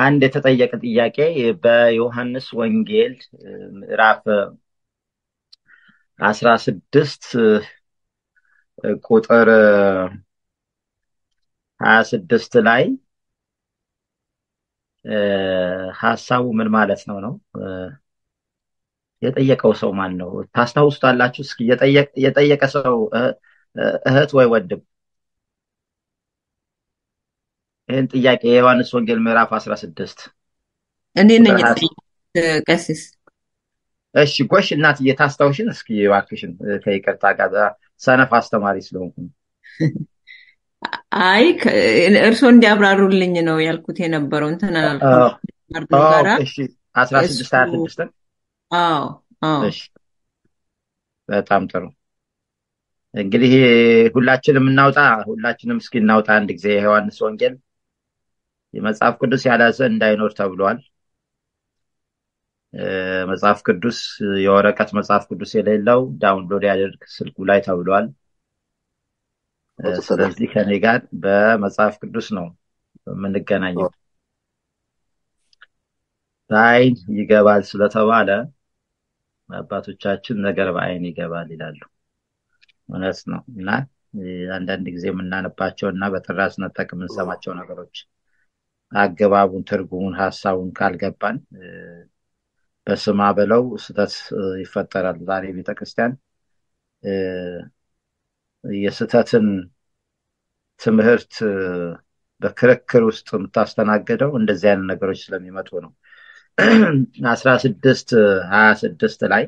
አንድ የተጠየቀ ጥያቄ በዮሐንስ ወንጌል ምዕራፍ አስራ ስድስት ቁጥር ሀያ ስድስት ላይ ሀሳቡ ምን ማለት ነው ነው የጠየቀው ሰው ማን ነው? ታስታውሱታላችሁ? እስኪ የጠየቀ ሰው እህት ወይ ወንድም ይህን ጥያቄ የዮሐንስ ወንጌል ምዕራፍ አስራ ስድስት እኔ ነኝ ቀሲስ። እሺ ጎሽ እናትዬ ታስታውሽን እስኪ እባክሽን ከይቅርታ ጋር ሰነፍ አስተማሪ ስለሆንኩ አይ እርስዎ እንዲያብራሩልኝ ነው ያልኩት የነበረው እንትን ጋራ አስራ ስድስት ሀያ ስድስትን አዎ አዎ እሺ በጣም ጥሩ እንግዲህ ሁላችንም እናውጣ ሁላችንም እስኪ እናውጣ አንድ ጊዜ የዮሐንስ ወንጌል የመጽሐፍ ቅዱስ ያላዘ እንዳይኖር ተብሏል መጽሐፍ ቅዱስ የወረቀት መጽሐፍ ቅዱስ የሌለው ዳውንሎድ ያደርግ ስልኩ ላይ ተብሏል ስለዚህ ከኔ ጋር በመጽሐፍ ቅዱስ ነው የምንገናኘው በአይን ይገባል ስለተባለ አባቶቻችን ነገር በአይን ይገባል ይላሉ እውነት ነው እና አንዳንድ ጊዜ የምናነባቸው እና በጥራዝ ነጠቅ የምንሰማቸው ነገሮች አገባቡን ትርጉሙን ሀሳቡን ካልገባን በስማ በለው ስተት ይፈጠራል ዛሬ ቤተክርስቲያን የስተትን ትምህርት በክርክር ውስጥ የምታስተናግደው እንደዚህ አይነት ነገሮች ስለሚመጡ ነው አስራ ስድስት ሀያ ስድስት ላይ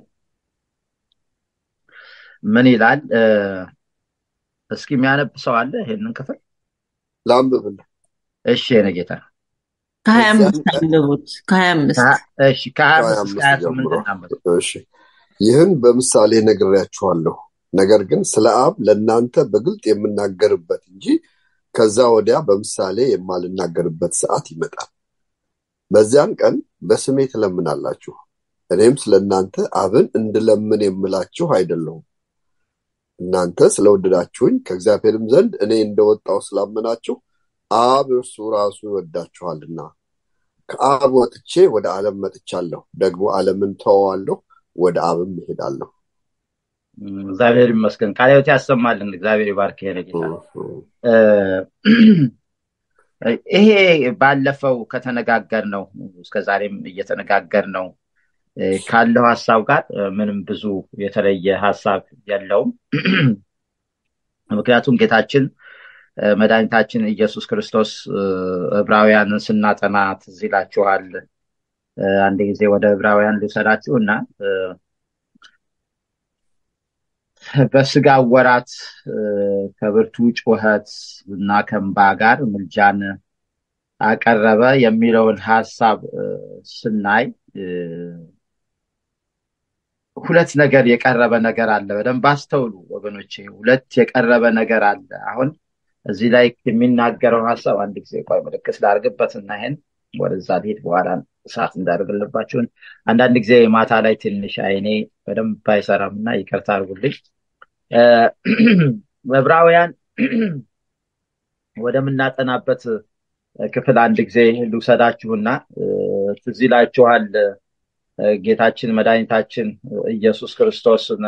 ምን ይላል እስኪ የሚያነብ ሰው አለ ይህንን ክፍል ላንብብል እሺ የኔ ጌታ ከሀያ አምስት አንብቡት ከሀያ አምስት እሺ ከሀያ አምስት እስከ ሀያ ስምንት እናንብብ እሺ ይህን በምሳሌ ነግሬያችኋለሁ ነገር ግን ስለ አብ ለእናንተ በግልጥ የምናገርበት እንጂ ከዛ ወዲያ በምሳሌ የማልናገርበት ሰዓት ይመጣል በዚያን ቀን በስሜ ትለምናላችሁ እኔም ስለ እናንተ አብን እንድለምን የምላችሁ አይደለሁም እናንተ ስለወደዳችሁኝ ከእግዚአብሔርም ዘንድ እኔ እንደወጣው ስላመናችሁ አብ እርሱ ራሱ ይወዳችኋልና ከአብ ወጥቼ ወደ ዓለም መጥቻለሁ ደግሞ ዓለምን ተወዋለሁ ወደ አብም እሄዳለሁ እግዚአብሔር ይመስገን ቃልዮት ያሰማልን እግዚአብሔር ይባርክ ይሄ ጌታ ይሄ ባለፈው ከተነጋገር ነው እስከዛሬም እየተነጋገር ነው ካለው ሀሳብ ጋር ምንም ብዙ የተለየ ሀሳብ የለውም ምክንያቱም ጌታችን መድኃኒታችን ኢየሱስ ክርስቶስ ዕብራውያንን ስናጠና ትዝ ይላችኋል አንድ ጊዜ ወደ ዕብራውያን ልውሰዳችሁ እና በስጋ ወራት ከብርቱ ጩኸት እና ከንባ ጋር ምልጃን አቀረበ የሚለውን ሀሳብ ስናይ ሁለት ነገር የቀረበ ነገር አለ በደንብ አስተውሉ ወገኖቼ ሁለት የቀረበ ነገር አለ አሁን እዚህ ላይ የሚናገረው ሀሳብ አንድ ጊዜ ቆይ ምልክት ላርግበት እና ይሄን ወደዛ ልሄድ በኋላ ሰዓት እንዳደርግልባችሁን አንዳንድ ጊዜ ማታ ላይ ትንሽ አይኔ በደንብ አይሰራም እና ይቅርታ አርጉልኝ ዕብራውያን ወደምናጠናበት ክፍል አንድ ጊዜ ልውሰዳችሁና ትዝ ይላችኋል ጌታችን መድኃኒታችን ኢየሱስ ክርስቶስን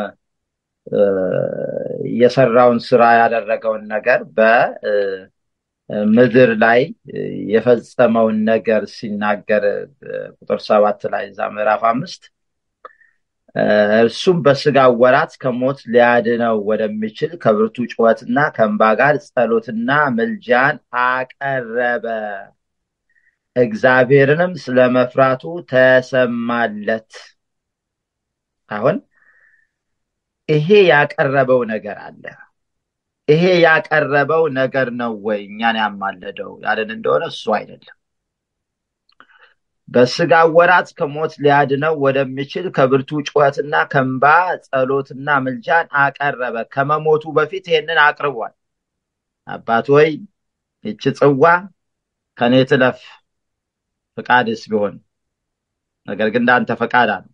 የሰራውን ስራ ያደረገውን ነገር በምድር ላይ የፈጸመውን ነገር ሲናገር ቁጥር ሰባት ላይ እዛ ምዕራፍ አምስት እርሱም በስጋ ወራት ከሞት ሊያድነው ወደሚችል ከብርቱ ጩኸትና ከእንባ ጋር ጸሎትና ምልጃን አቀረበ እግዚአብሔርንም ስለመፍራቱ ተሰማለት አሁን ይሄ ያቀረበው ነገር አለ ይሄ ያቀረበው ነገር ነው ወይ እኛን ያማለደው ያለን እንደሆነ እሱ አይደለም በስጋ ወራት ከሞት ሊያድነው ወደሚችል ከብርቱ ጩኸትና ከንባ ጸሎትና ምልጃን አቀረበ ከመሞቱ በፊት ይህንን አቅርቧል አባት ወይ ይች ጽዋ ከኔ ትለፍ ፍቃድስ ቢሆን ነገር ግን እንዳንተ ፈቃድ አለ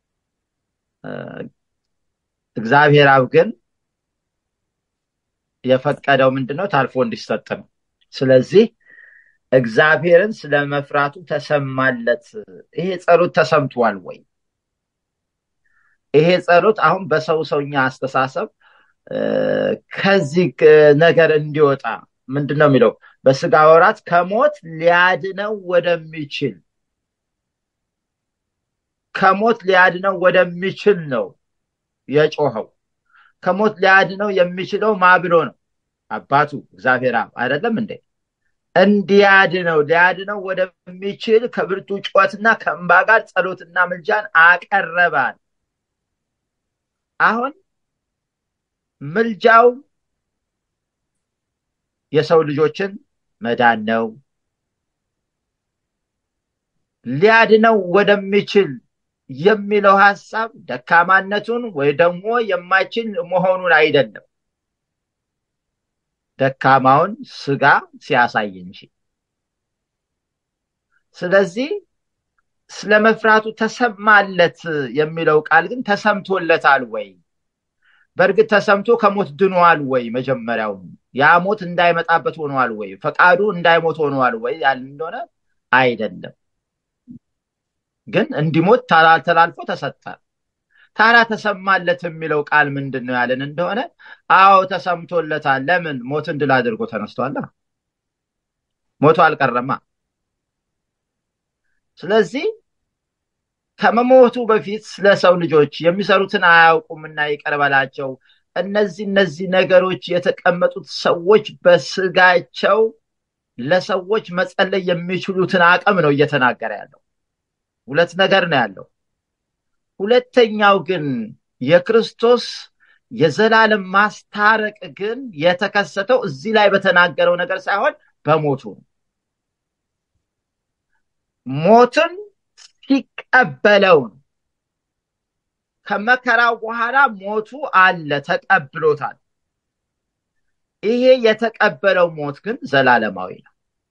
እግዚአብሔር አብ ግን የፈቀደው ምንድነው ታልፎ እንዲሰጥ ነው ስለዚህ እግዚአብሔርን ስለ መፍራቱ ተሰማለት። ይሄ ጸሎት ተሰምቷል ወይ? ይሄ ጸሎት አሁን በሰው ሰውኛ አስተሳሰብ ከዚህ ነገር እንዲወጣ ምንድን ነው የሚለው? በስጋ ወራት ከሞት ሊያድነው ወደሚችል ከሞት ሊያድነው ወደሚችል ነው የጮኸው። ከሞት ሊያድነው የሚችለው ማ ብሎ ነው? አባቱ እግዚአብሔር አብ አይደለም እንዴ? እንዲያድነው ሊያድነው ወደሚችል ከብርቱ ጩኸትና ከእንባ ጋር ጸሎትና ምልጃን አቀረባል። አሁን ምልጃው የሰው ልጆችን መዳን ነው። ሊያድነው ወደሚችል የሚለው ሀሳብ ደካማነቱን ወይ ደግሞ የማይችል መሆኑን አይደለም፣ ደካማውን ስጋ ሲያሳይ እንጂ። ስለዚህ ስለ መፍራቱ ተሰማለት የሚለው ቃል ግን ተሰምቶለታል ወይ? በእርግጥ ተሰምቶ ከሞት ድኗል ወይ? መጀመሪያው ያ ሞት እንዳይመጣበት ሆኗል ወይ? ፈቃዱ እንዳይሞት ሆኗል ወይ ያል እንደሆነ አይደለም። ግን እንዲሞት ተላልፎ ተሰጠ። ታዲያ ተሰማለት የሚለው ቃል ምንድን ነው ያለን እንደሆነ፣ አዎ ተሰምቶለታል። ለምን? ሞትን ድል አድርጎ ተነስቷላ። ሞቱ አልቀረማ። ስለዚህ ከመሞቱ በፊት ስለ ሰው ልጆች የሚሰሩትን አያውቁምና ይቅር በላቸው። እነዚህ እነዚህ ነገሮች የተቀመጡት ሰዎች በስጋቸው ለሰዎች መጸለይ የሚችሉትን አቅም ነው እየተናገረ ያለው። ሁለት ነገር ነው ያለው። ሁለተኛው ግን የክርስቶስ የዘላለም ማስታረቅ ግን የተከሰተው እዚህ ላይ በተናገረው ነገር ሳይሆን በሞቱ ነው። ሞትን ሲቀበለው ነው። ከመከራው በኋላ ሞቱ አለ፣ ተቀብሎታል። ይሄ የተቀበለው ሞት ግን ዘላለማዊ ነው።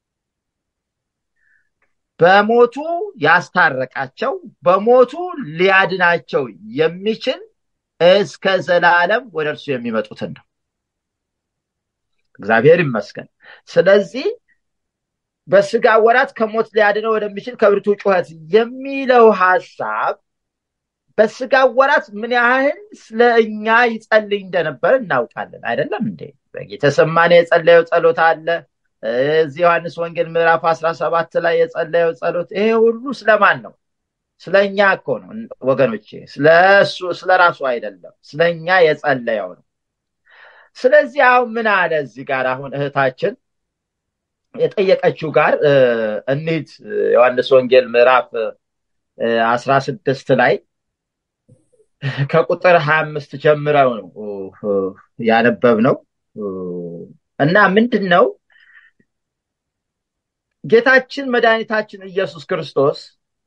በሞቱ ያስታረቃቸው በሞቱ ሊያድናቸው የሚችል እስከ ዘላለም ወደ እርሱ የሚመጡትን ነው። እግዚአብሔር ይመስገን። ስለዚህ በስጋ ወራት ከሞት ሊያድነው ወደሚችል ከብርቱ ጩኸት የሚለው ሀሳብ በስጋ ወራት ምን ያህል ስለ እኛ ይጸልይ እንደነበር እናውቃለን። አይደለም እንዴ? በጌተሰማኔ የጸለየው ጸሎት አለ። እዚህ ዮሐንስ ወንጌል ምዕራፍ አስራ ሰባት ላይ የጸለየው ጸሎት ይሄ ሁሉ ስለማን ነው? ስለ እኛ እኮ ነው ወገኖቼ፣ ስለ እሱ ስለ ራሱ አይደለም፣ ስለ እኛ የጸለየው ነው። ስለዚህ አሁን ምን አለ እዚህ ጋር አሁን እህታችን የጠየቀችው ጋር እንሂድ። ዮሐንስ ወንጌል ምዕራፍ አስራ ስድስት ላይ ከቁጥር ሀያ አምስት ጀምረው ነው ያነበብ ነው እና ምንድን ነው ጌታችን መድኃኒታችን ኢየሱስ ክርስቶስ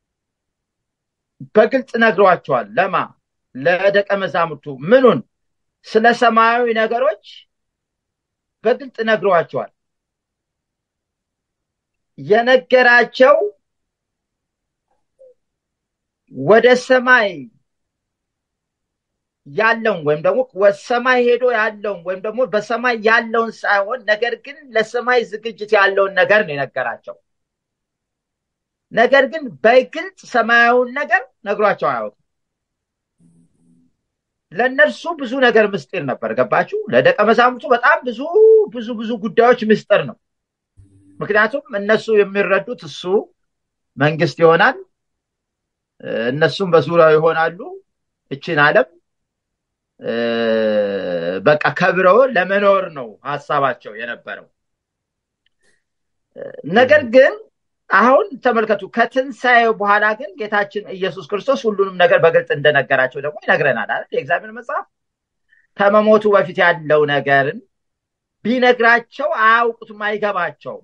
በግልጽ ነግሯቸዋል። ለማ ለደቀ መዛሙርቱ ምኑን? ስለ ሰማያዊ ነገሮች በግልጽ ነግሯቸዋል። የነገራቸው ወደ ሰማይ ያለውን ወይም ደግሞ ሰማይ ሄዶ ያለውን ወይም ደግሞ በሰማይ ያለውን ሳይሆን ነገር ግን ለሰማይ ዝግጅት ያለውን ነገር ነው የነገራቸው። ነገር ግን በግልጽ ሰማያዊውን ነገር ነግሯቸው አያውቅም። ለእነርሱ ብዙ ነገር ምስጢር ነበር። ገባችሁ? ለደቀ መዛሙርቱ በጣም ብዙ ብዙ ብዙ ጉዳዮች ምስጢር ነው። ምክንያቱም እነሱ የሚረዱት እሱ መንግስት ይሆናል፣ እነሱም በዙሪያው ይሆናሉ። እችን ዓለም በቃ ከብረው ለመኖር ነው ሀሳባቸው የነበረው። ነገር ግን አሁን ተመልከቱ፣ ከትንሣኤ በኋላ ግን ጌታችን ኢየሱስ ክርስቶስ ሁሉንም ነገር በግልጽ እንደነገራቸው ደግሞ ይነግረናል አይደል? የእግዚአብሔር መጽሐፍ ከመሞቱ በፊት ያለው ነገርን ቢነግራቸው አያውቁትም፣ አይገባቸውም።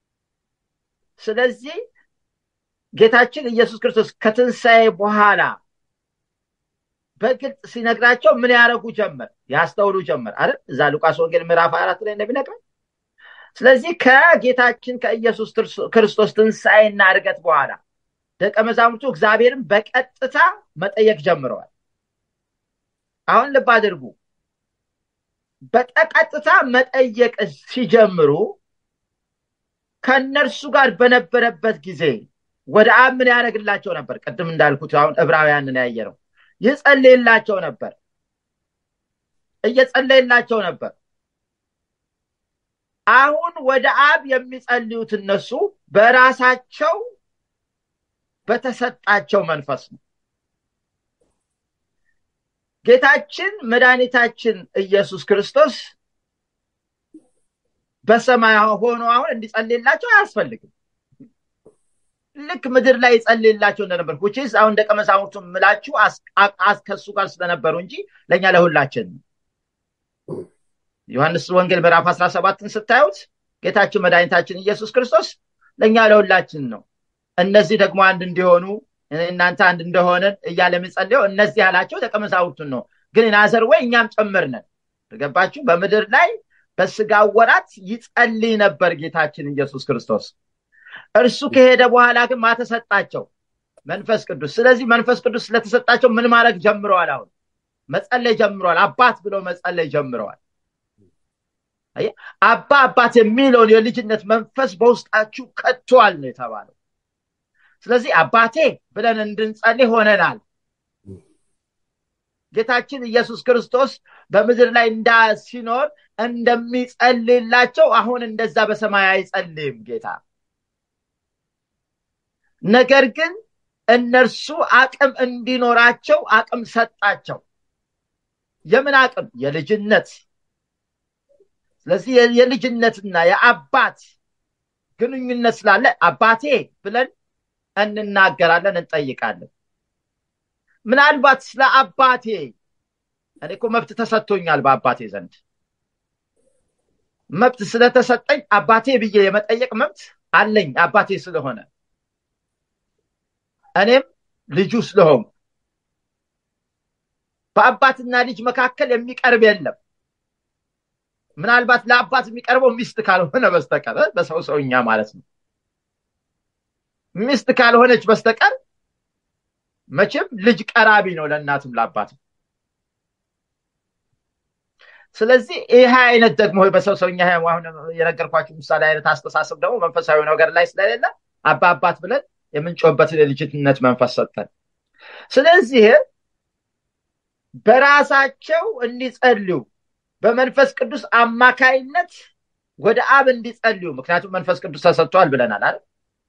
ስለዚህ ጌታችን ኢየሱስ ክርስቶስ ከትንሣኤ በኋላ በግልጽ ሲነግራቸው ምን ያደረጉ ጀመር? ያስተውሉ ጀመር አይደል? እዛ ሉቃስ ወንጌል ምዕራፍ አራት ላይ እንደሚነግረን ስለዚህ ከጌታችን ከኢየሱስ ክርስቶስ ትንሣኤና እርገት በኋላ ደቀ መዛሙርቱ እግዚአብሔርን በቀጥታ መጠየቅ ጀምረዋል። አሁን ልብ አድርጉ። በቀጥታ መጠየቅ ሲጀምሩ ከእነርሱ ጋር በነበረበት ጊዜ ወደ አብ ምን ያደርግላቸው ነበር? ቅድም እንዳልኩት አሁን ዕብራውያንን ያየ ነው። ይጸልይላቸው ነበር፣ እየጸለይላቸው ነበር። አሁን ወደ አብ የሚጸልዩት እነሱ በራሳቸው በተሰጣቸው መንፈስ ነው። ጌታችን መድኃኒታችን ኢየሱስ ክርስቶስ በሰማይ ሆኖ አሁን እንዲጸልይላቸው አያስፈልግም። ልክ ምድር ላይ ይጸልይላቸው እንደነበር ውችስ አሁን ደቀ መዛሙርቱ ምላችሁ ከሱ ጋር ስለነበሩ እንጂ ለእኛ ለሁላችን ነው። ዮሐንስ ወንጌል ምዕራፍ 17ን ስታዩት ጌታችን መድኃኒታችን ኢየሱስ ክርስቶስ ለእኛ ለሁላችን ነው። እነዚህ ደግሞ አንድ እንዲሆኑ እናንተ አንድ እንደሆነን እያለ የሚጸልየው እነዚህ ያላቸው ደቀ መዛሙርቱን ነው። ግን ናዘር ወይ እኛም ጭምር ነን። ገባችሁ? በምድር ላይ በስጋ ወራት ይጸልይ ነበር ጌታችን ኢየሱስ ክርስቶስ። እርሱ ከሄደ በኋላ ግን ማተሰጣቸው መንፈስ ቅዱስ። ስለዚህ መንፈስ ቅዱስ ስለተሰጣቸው ምን ማድረግ ጀምረዋል? አሁን መጸለይ ጀምረዋል። አባት ብለው መጸለይ ጀምረዋል። አባ አባት የሚለውን የልጅነት መንፈስ በውስጣችሁ ከቷል ነው የተባለው። ስለዚህ አባቴ ብለን እንድንጸልይ ሆነናል። ጌታችን ኢየሱስ ክርስቶስ በምድር ላይ እንዳ ሲኖር እንደሚጸልይላቸው አሁን እንደዛ በሰማይ አይጸልይም ጌታ። ነገር ግን እነርሱ አቅም እንዲኖራቸው አቅም ሰጣቸው። የምን አቅም? የልጅነት። ስለዚህ የልጅነትና የአባት ግንኙነት ስላለ አባቴ ብለን እንናገራለን፣ እንጠይቃለን። ምናልባት ስለ አባቴ እኔ እኮ መብት ተሰጥቶኛል በአባቴ ዘንድ መብት ስለተሰጠኝ አባቴ ብዬ የመጠየቅ መብት አለኝ አባቴ ስለሆነ እኔም ልጁ ስለሆንኩ በአባትና ልጅ መካከል የሚቀርብ የለም። ምናልባት ለአባት የሚቀርበው ሚስት ካልሆነ በስተቀር በሰው ሰውኛ ማለት ነው። ሚስት ካልሆነች በስተቀር መቼም ልጅ ቀራቢ ነው ለእናትም ለአባትም። ስለዚህ ይህ አይነት ደግሞ በሰው ሰውኛ አሁን የነገርኳቸው ምሳሌ አይነት አስተሳሰብ ደግሞ መንፈሳዊ ነገር ላይ ስለሌለ አባ አባት ብለን የምንጮህበትን የልጅነት መንፈስ ሰጠን። ስለዚህ በራሳቸው እንዲጸልዩ በመንፈስ ቅዱስ አማካይነት ወደ አብ እንዲጸልዩ፣ ምክንያቱም መንፈስ ቅዱስ ተሰጥቷል ብለናል አይደል?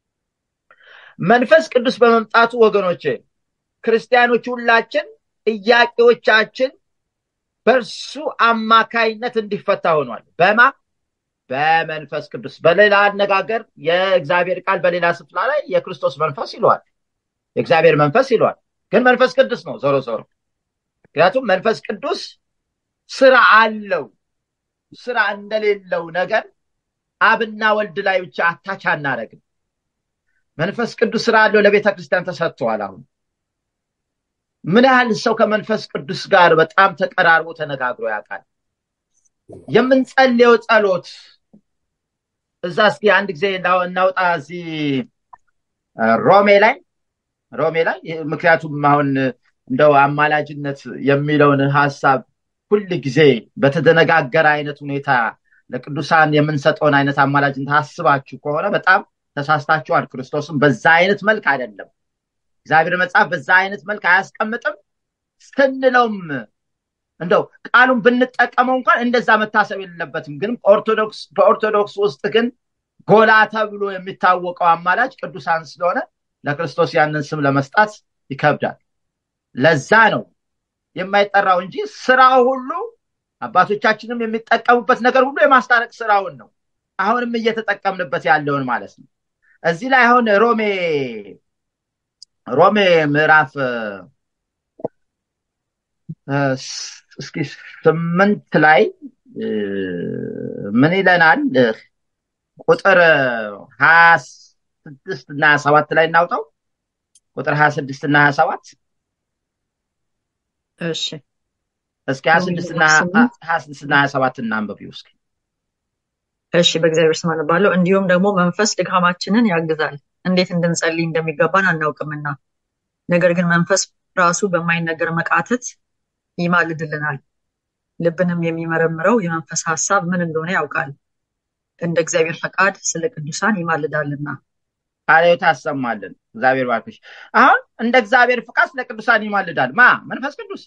መንፈስ ቅዱስ በመምጣቱ ወገኖቼ ክርስቲያኖች ሁላችን ጥያቄዎቻችን በእርሱ አማካይነት እንዲፈታ ሆኗል። በማ በመንፈስ ቅዱስ። በሌላ አነጋገር የእግዚአብሔር ቃል በሌላ ስፍራ ላይ የክርስቶስ መንፈስ ይለዋል፣ የእግዚአብሔር መንፈስ ይለዋል። ግን መንፈስ ቅዱስ ነው ዞሮ ዞሮ። ምክንያቱም መንፈስ ቅዱስ ስራ አለው። ስራ እንደሌለው ነገር አብና ወልድ ላይ ብቻ አታች አናደርግም። መንፈስ ቅዱስ ስራ አለው፣ ለቤተ ክርስቲያን ተሰጥቷል። አሁን ምን ያህል ሰው ከመንፈስ ቅዱስ ጋር በጣም ተቀራርቦ ተነጋግሮ ያውቃል? የምንጸልየው ጸሎት እዛ እስኪ አንድ ጊዜ እናውጣ እዚህ ሮሜ ላይ ሮሜ ላይ ምክንያቱም አሁን እንደው አማላጅነት የሚለውን ሀሳብ ሁል ጊዜ በተደነጋገረ አይነት ሁኔታ ለቅዱሳን የምንሰጠውን አይነት አማላጅነት አስባችሁ ከሆነ በጣም ተሳስታችኋል። ክርስቶስም በዛ አይነት መልክ አይደለም። እግዚአብሔር መጽሐፍ በዛ አይነት መልክ አያስቀምጥም ስንለውም እንደው ቃሉን ብንጠቀመው እንኳን እንደዛ መታሰብ የሌለበትም። ግን ኦርቶዶክስ በኦርቶዶክስ ውስጥ ግን ጎላ ተብሎ የሚታወቀው አማላጅ ቅዱሳን ስለሆነ ለክርስቶስ ያንን ስም ለመስጣት ይከብዳል። ለዛ ነው የማይጠራው እንጂ ስራው ሁሉ አባቶቻችንም የሚጠቀሙበት ነገር ሁሉ የማስታረቅ ስራውን ነው። አሁንም እየተጠቀምንበት ያለውን ማለት ነው። እዚህ ላይ አሁን ሮሜ ሮሜ ምዕራፍ እስኪ ስምንት ላይ ምን ይለናል? ቁጥር ሀያ ስድስት እና ሀያ ሰባት ላይ እናውጣው። ቁጥር ሀያ ስድስት እና ሀያ ሰባት እሺ እስኪ ሀያ ስድስት እና ሀያ ስድስት እና ሀያ ሰባት እናንብቢው እስኪ። እሺ በእግዚአብሔር ስም አነባለሁ። እንዲሁም ደግሞ መንፈስ ድካማችንን ያግዛል፣ እንዴት እንድንጸልይ እንደሚገባን አናውቅምና፣ ነገር ግን መንፈስ ራሱ በማይነገር መቃተት ይማልድልናል። ልብንም የሚመረምረው የመንፈስ ሀሳብ ምን እንደሆነ ያውቃል። እንደ እግዚአብሔር ፈቃድ ስለ ቅዱሳን ይማልዳልና። ቃልዮት ያሰማልን። እግዚአብሔር ባርክሽ። አሁን እንደ እግዚአብሔር ፍቃድ ስለ ቅዱሳን ይማልዳል ማ መንፈስ ቅዱስ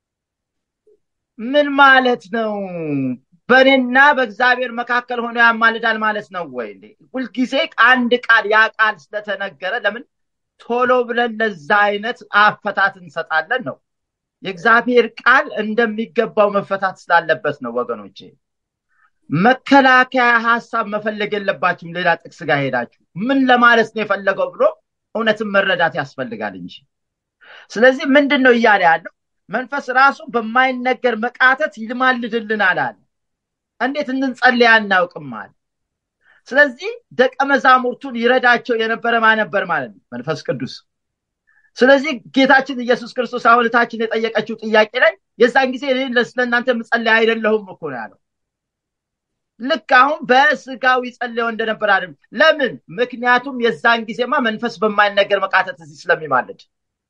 ምን ማለት ነው? በእኔና በእግዚአብሔር መካከል ሆኖ ያማልዳል ማለት ነው ወይ? እንዴ ሁልጊዜ አንድ ቃል ያ ቃል ስለተነገረ ለምን ቶሎ ብለን ለዛ አይነት አፈታት እንሰጣለን ነው? የእግዚአብሔር ቃል እንደሚገባው መፈታት ስላለበት ነው ወገኖቼ። መከላከያ ሀሳብ መፈለግ የለባችሁም። ሌላ ጥቅስ ጋር ሄዳችሁ ምን ለማለት ነው የፈለገው ብሎ እውነትን መረዳት ያስፈልጋል እንጂ። ስለዚህ ምንድን ነው እያለ ያለው? መንፈስ ራሱ በማይነገር መቃተት ይማልድልናል አለ። እንዴት እንጸልይ አናውቅም አለ። ስለዚህ ደቀ መዛሙርቱን ይረዳቸው የነበረ ማነበር ማለት ነው መንፈስ ቅዱስ። ስለዚህ ጌታችን ኢየሱስ ክርስቶስ አሁን እህታችን የጠየቀችው ጥያቄ ላይ የዛን ጊዜ እኔ ስለ እናንተ የምጸልይ አይደለሁም እኮ ነው ያለው። ልክ አሁን በስጋዊ ጸልየው እንደነበር አይደለም። ለምን? ምክንያቱም የዛን ጊዜማ መንፈስ በማይነገር መቃተት እዚህ ስለሚማልድ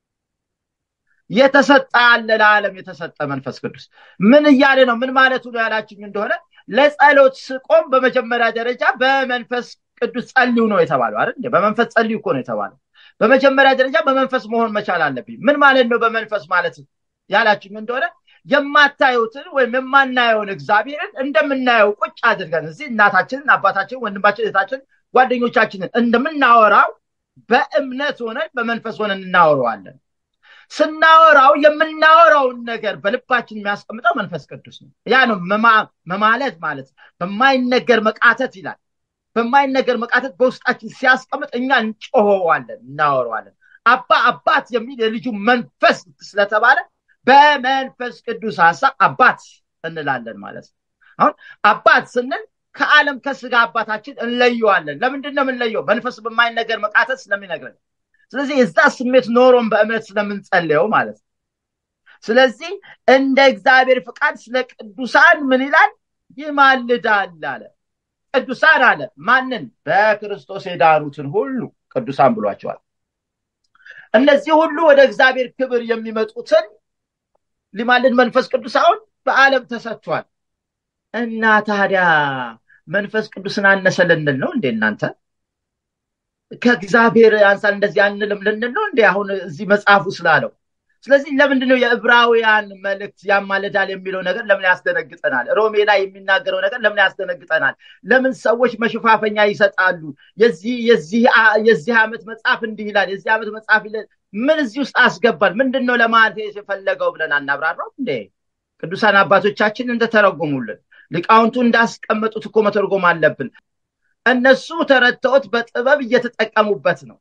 የተሰጠ አለ ለዓለም የተሰጠ መንፈስ ቅዱስ ምን እያለ ነው? ምን ማለቱ ነው ያላችኝ እንደሆነ ለጸሎት ስቆም በመጀመሪያ ደረጃ በመንፈስ ቅዱስ ጸልዩ ነው የተባለው አይደል? በመንፈስ ጸልዩ እኮ ነው የተባለው። በመጀመሪያ ደረጃ በመንፈስ መሆን መቻል አለብኝ። ምን ማለት ነው በመንፈስ ማለት ያላችኝ እንደሆነ የማታዩትን ወይም የማናየውን እግዚአብሔርን እንደምናየው ቁጭ አድርገን እዚህ እናታችንን፣ አባታችንን፣ ወንድማችን፣ እህታችንን፣ ጓደኞቻችንን እንደምናወራው በእምነት ሆነን በመንፈስ ሆነን እናወረዋለን። ስናወራው የምናወራውን ነገር በልባችን የሚያስቀምጠው መንፈስ ቅዱስ ነው። ያ ነው መማለት ማለት በማይነገር መቃተት ይላል። በማይነገር መቃተት በውስጣችን ሲያስቀምጥ እኛ እንጮኸዋለን፣ እናወረዋለን። አባ አባት የሚል የልጁ መንፈስ ስለተባለ በመንፈስ ቅዱስ ሀሳብ አባት እንላለን ማለት ነው። አሁን አባት ስንል ከዓለም ከስጋ አባታችን እንለየዋለን። ለምንድን ነው የምንለየው? መንፈስ በማይነገር መቃተት ስለሚነግረን ስለዚህ የዛ ስሜት ኖሮን በእምነት ስለምንጸልየው ማለት ነው። ስለዚህ እንደ እግዚአብሔር ፍቃድ ስለ ቅዱሳን ምን ይላል? ይማልዳል አለ። ቅዱሳን አለ ማንን? በክርስቶስ የዳኑትን ሁሉ ቅዱሳን ብሏቸዋል። እነዚህ ሁሉ ወደ እግዚአብሔር ክብር የሚመጡትን ሊማልድ መንፈስ ቅዱስ አሁን በዓለም ተሰጥቷል እና ታዲያ መንፈስ ቅዱስን አነሰ ልንል ነው እንዴ እናንተ? ከእግዚአብሔር አንሳል እንደዚህ አንልም ልንል ነው እንዴ? አሁን እዚህ መጽሐፉ ስላለው። ስለዚህ ለምንድን ነው የዕብራውያን መልእክት ያማልዳል የሚለው ነገር ለምን ያስደነግጠናል? ሮሜ ላይ የሚናገረው ነገር ለምን ያስደነግጠናል? ለምን ሰዎች መሸፋፈኛ ይሰጣሉ? የዚህ ዓመት መጽሐፍ እንዲህ ይላል፣ የዚህ ዓመት መጽሐፍ ምን እዚህ ውስጥ አስገባል? ምንድን ነው ለማለት የፈለገው ብለን አናብራራው እንዴ? ቅዱሳን አባቶቻችን እንደተረጎሙልን ሊቃውንቱ እንዳስቀመጡት እኮ መተርጎም አለብን። እነሱ ተረድተውት በጥበብ እየተጠቀሙበት ነው።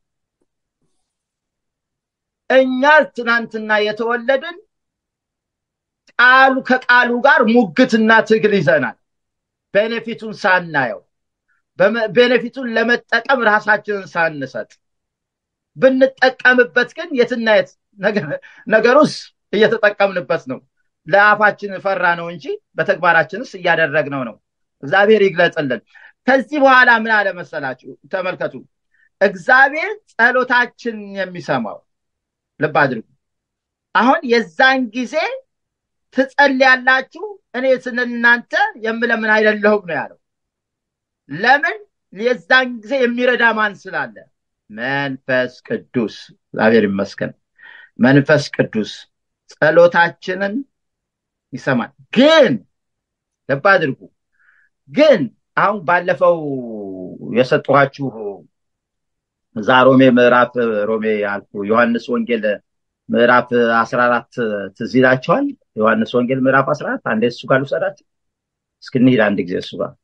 እኛ ትናንትና የተወለድን ቃሉ ከቃሉ ጋር ሙግትና ትግል ይዘናል። ቤኔፊቱን ሳናየው ቤኔፊቱን ለመጠቀም ራሳችንን ሳንሰጥ ብንጠቀምበት ግን የትና የት ነገሩስ እየተጠቀምንበት ነው። ለአፋችን ፈራ ነው እንጂ በተግባራችንስ እያደረግነው ነው። እግዚአብሔር ይግለጽልን። ከዚህ በኋላ ምን አለ መሰላችሁ? ተመልከቱ። እግዚአብሔር ጸሎታችን የሚሰማው ልብ አድርጉ። አሁን የዛን ጊዜ ትጸልያላችሁ፣ እኔ ስለ እናንተ የምለምን አይደለሁም ነው ያለው። ለምን? የዛን ጊዜ የሚረዳ ማን ስላለ? መንፈስ ቅዱስ። እግዚአብሔር ይመስገን። መንፈስ ቅዱስ ጸሎታችንን ይሰማል። ግን ልብ አድርጉ ግን አሁን ባለፈው የሰጠኋችሁ እዛ ሮሜ ምዕራፍ ሮሜ አልኩ ዮሐንስ ወንጌል ምዕራፍ አስራ አራት ትዝ ይላችኋል። ዮሐንስ ወንጌል ምዕራፍ አስራ አራት አንዴ እሱ ጋር ልውሰዳችሁ። እስኪ እንሂድ አንድ ጊዜ እሱ ጋር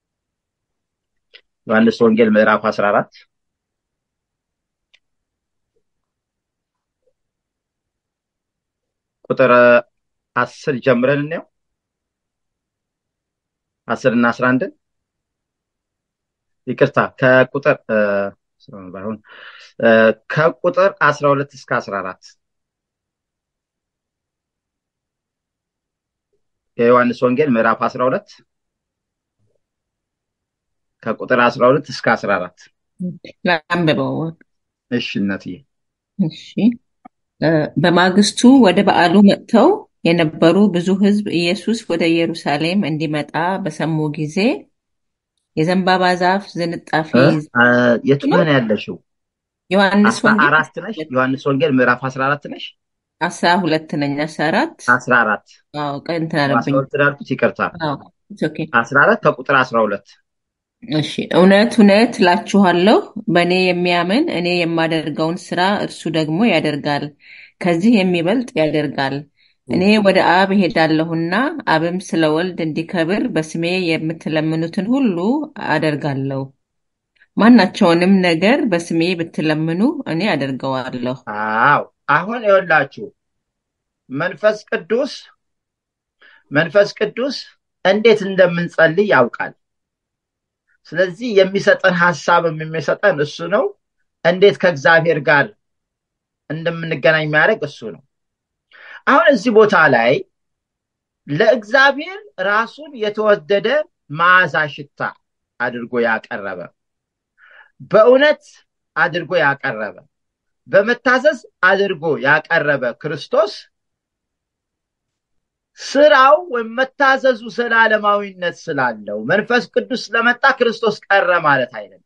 ዮሐንስ ወንጌል ምዕራፍ አስራ አራት ቁጥር አስር ጀምረን እንየው። አስር እና አስራ አንድን ይቅርታ ከቁጥር ባይሆን ከቁጥር አስራ ሁለት እስከ አስራ አራት የዮሐንስ ወንጌል ምዕራፍ አስራ ሁለት ከቁጥር አስራ ሁለት እስከ አስራ አራት ላንብበው። እሺ እናትዬ። እሺ በማግስቱ ወደ በዓሉ መጥተው የነበሩ ብዙ ሕዝብ ኢየሱስ ወደ ኢየሩሳሌም እንዲመጣ በሰሙ ጊዜ የዘንባባ ዛፍ ዝንጣፊ የቱ ጋር ነው ያለሽው? ዮሐንስ አስራ ወንጌል አራት ነሽ? ዮሐንስ ወንጌል ምዕራፍ አስራ አራት ነሽ? አስራ ሁለት ነኝ። አስራ አራት አስራ አራት አዎ ቀን እንትን አስራ አለብኝ። ሁለት ያልኩት ይቅርታ፣ አዎ it's okay። አስራ አራት ከቁጥር አስራ ሁለት እሺ እውነት እውነት እላችኋለሁ በእኔ የሚያምን እኔ የማደርገውን ስራ እርሱ ደግሞ ያደርጋል፣ ከዚህ የሚበልጥ ያደርጋል። እኔ ወደ አብ እሄዳለሁና አብም ስለ ወልድ እንዲከብር በስሜ የምትለምኑትን ሁሉ አደርጋለሁ። ማናቸውንም ነገር በስሜ ብትለምኑ እኔ አደርገዋለሁ። አዎ አሁን ይኸውላችሁ መንፈስ ቅዱስ መንፈስ ቅዱስ እንዴት እንደምንጸልይ ያውቃል። ስለዚህ የሚሰጠን ሀሳብም የሚሰጠን እሱ ነው። እንዴት ከእግዚአብሔር ጋር እንደምንገናኝ የሚያደርግ እሱ ነው። አሁን እዚህ ቦታ ላይ ለእግዚአብሔር ራሱን የተወደደ መዓዛ ሽታ አድርጎ ያቀረበ በእውነት አድርጎ ያቀረበ በመታዘዝ አድርጎ ያቀረበ ክርስቶስ ስራው ወይም መታዘዙ ዘላለማዊነት ስላለው መንፈስ ቅዱስ ስለመጣ ክርስቶስ ቀረ ማለት አይደለም።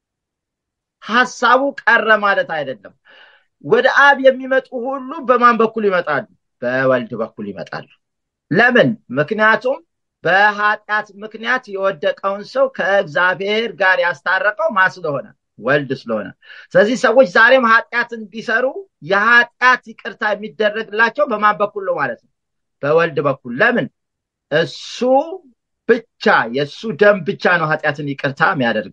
ሐሳቡ ቀረ ማለት አይደለም። ወደ አብ የሚመጡ ሁሉ በማን በኩል ይመጣሉ? በወልድ በኩል ይመጣሉ። ለምን? ምክንያቱም በኃጢአት ምክንያት የወደቀውን ሰው ከእግዚአብሔር ጋር ያስታረቀው ማ ስለሆነ ወልድ ስለሆነ። ስለዚህ ሰዎች ዛሬም ኃጢአትን ቢሰሩ የኃጢአት ይቅርታ የሚደረግላቸው በማን በኩል ነው ማለት ነው? በወልድ በኩል። ለምን? እሱ ብቻ የእሱ ደም ብቻ ነው ኃጢአትን ይቅርታ የሚያደርግ።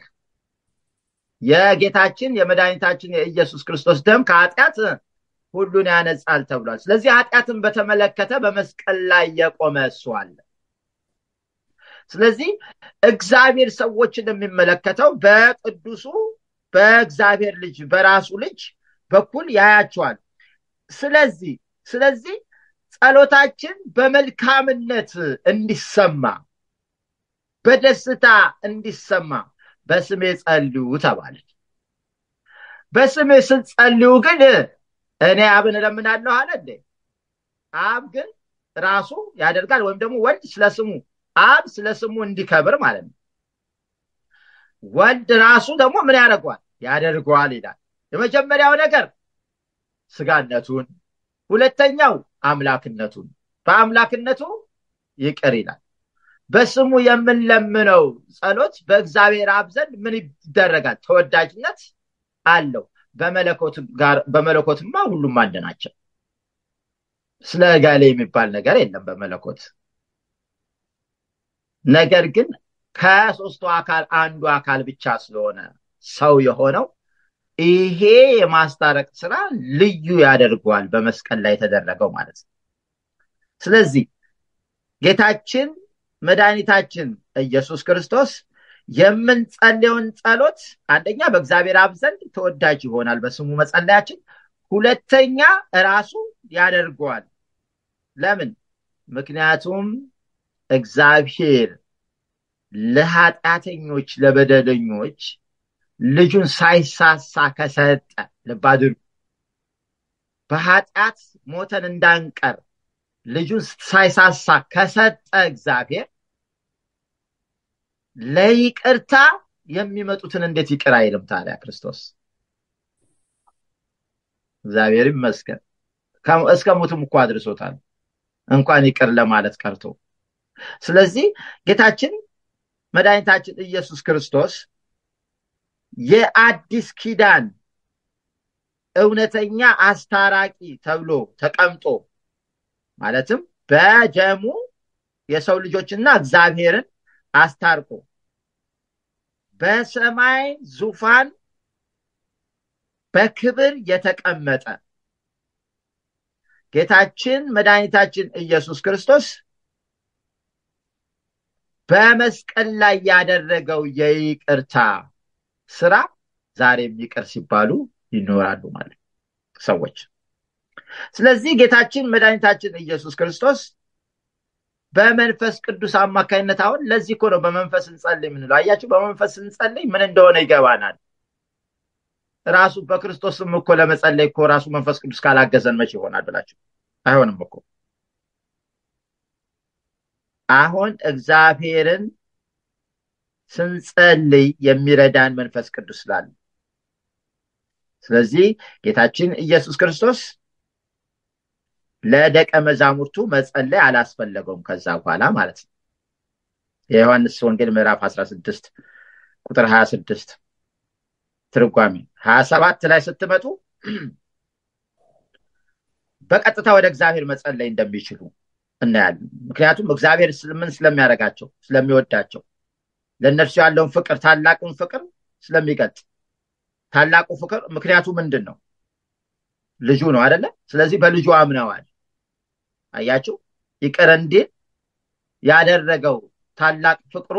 የጌታችን የመድኃኒታችን የኢየሱስ ክርስቶስ ደም ከኃጢአት ሁሉን ያነጻል ተብሏል። ስለዚህ ኃጢአትን በተመለከተ በመስቀል ላይ የቆመ እሱ አለ። ስለዚህ እግዚአብሔር ሰዎችን የሚመለከተው በቅዱሱ በእግዚአብሔር ልጅ በራሱ ልጅ በኩል ያያቸዋል። ስለዚህ ስለዚህ ጸሎታችን በመልካምነት እንዲሰማ በደስታ እንዲሰማ በስሜ ጸልዩ ተባለች። በስሜ ስትጸልዩ ግን እኔ አብን እለምናለሁ አለ እንዴ? አብ ግን ራሱ ያደርጋል ወይም ደግሞ ወልድ ስለ ስሙ አብ ስለ ስሙ እንዲከብር ማለት ነው። ወልድ ራሱ ደግሞ ምን ያደርገዋል? ያደርገዋል ይላል። የመጀመሪያው ነገር ስጋነቱን፣ ሁለተኛው አምላክነቱን በአምላክነቱ ይቅር ይላል። በስሙ የምንለምነው ጸሎት በእግዚአብሔር አብ ዘንድ ምን ይደረጋል? ተወዳጅነት አለው። በመለኮትማ ሁሉም አንድ ናቸው። ስለ እገሌ የሚባል ነገር የለም በመለኮት። ነገር ግን ከሶስቱ አካል አንዱ አካል ብቻ ስለሆነ ሰው የሆነው ይሄ የማስታረቅ ስራ ልዩ ያደርገዋል በመስቀል ላይ የተደረገው ማለት ነው። ስለዚህ ጌታችን መድኃኒታችን ኢየሱስ ክርስቶስ የምንጸልየውን ጸሎት አንደኛ በእግዚአብሔር አብ ዘንድ ተወዳጅ ይሆናል በስሙ መጸለያችን፣ ሁለተኛ ራሱ ያደርገዋል። ለምን? ምክንያቱም እግዚአብሔር ለኃጢአተኞች ለበደለኞች ልጁን ሳይሳሳ ከሰጠ ልብ አድርጉ። በኃጢአት ሞተን እንዳንቀር ልጁን ሳይሳሳ ከሰጠ እግዚአብሔር ለይቅርታ የሚመጡትን እንዴት ይቅር አይልም ታዲያ ክርስቶስ? እግዚአብሔር ይመስገን እስከ ሞትም እኮ አድርሶታል፣ እንኳን ይቅር ለማለት ቀርቶ። ስለዚህ ጌታችን መድኃኒታችን ኢየሱስ ክርስቶስ የአዲስ ኪዳን እውነተኛ አስታራቂ ተብሎ ተቀምጦ ማለትም በደሙ የሰው ልጆችና እግዚአብሔርን አስታርቆ በሰማይ ዙፋን በክብር የተቀመጠ ጌታችን መድኃኒታችን ኢየሱስ ክርስቶስ በመስቀል ላይ ያደረገው የይቅርታ ስራ ዛሬም ይቅር ሲባሉ ይኖራሉ ማለት ሰዎች። ስለዚህ ጌታችን መድኃኒታችን ኢየሱስ ክርስቶስ በመንፈስ ቅዱስ አማካኝነት አሁን ለዚህ እኮ ነው በመንፈስ እንጸልይ የምንለው። አያችሁ፣ በመንፈስ እንጸልይ ምን እንደሆነ ይገባናል። ራሱ በክርስቶስም እኮ ለመጸለይ እኮ ራሱ መንፈስ ቅዱስ ካላገዘን መቼ ይሆናል ብላችሁ አይሆንም እኮ። አሁን እግዚአብሔርን ስንጸልይ የሚረዳን መንፈስ ቅዱስ ስላለ ስለዚህ ጌታችን ኢየሱስ ክርስቶስ ለደቀ መዛሙርቱ መጸለይ አላስፈለገውም ከዛ በኋላ ማለት ነው የዮሐንስ ወንጌል ምዕራፍ 16 ቁጥር 26 ትርጓሜ 27 ላይ ስትመጡ በቀጥታ ወደ እግዚአብሔር መጸለይ እንደሚችሉ እናያለን ምክንያቱም እግዚአብሔር ምን ስለሚያደርጋቸው ስለሚወዳቸው ለእነርሱ ያለውን ፍቅር ታላቁን ፍቅር ስለሚገልጽ ታላቁ ፍቅር ምክንያቱ ምንድን ነው ልጁ ነው አደለ ስለዚህ በልጁ አምነዋል አያችሁ ይቅር እንዲል ያደረገው ታላቅ ፍቅሩ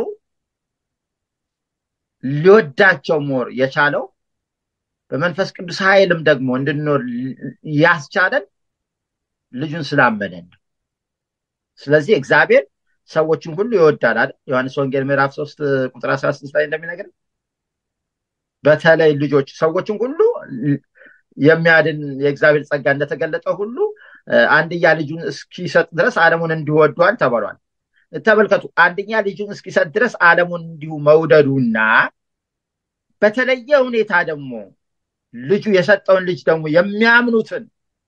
ሊወዳቸው ሞር የቻለው በመንፈስ ቅዱስ ኃይልም ደግሞ እንድንኖር ያስቻለን ልጁን ስላመነን ነው ስለዚህ እግዚአብሔር ሰዎችን ሁሉ ይወዳል አይደል ዮሐንስ ወንጌል ምዕራፍ 3 ቁጥር 16 ላይ እንደሚነግር በተለይ ልጆች ሰዎችን ሁሉ የሚያድን የእግዚአብሔር ጸጋ እንደተገለጠ ሁሉ አንድያ ልጁን እስኪሰጥ ድረስ ዓለሙን እንዲወዷል ተብሏል ተመልከቱ አንደኛ ልጁን እስኪሰጥ ድረስ ዓለሙን እንዲሁ መውደዱና በተለየ ሁኔታ ደግሞ ልጁ የሰጠውን ልጅ ደግሞ የሚያምኑትን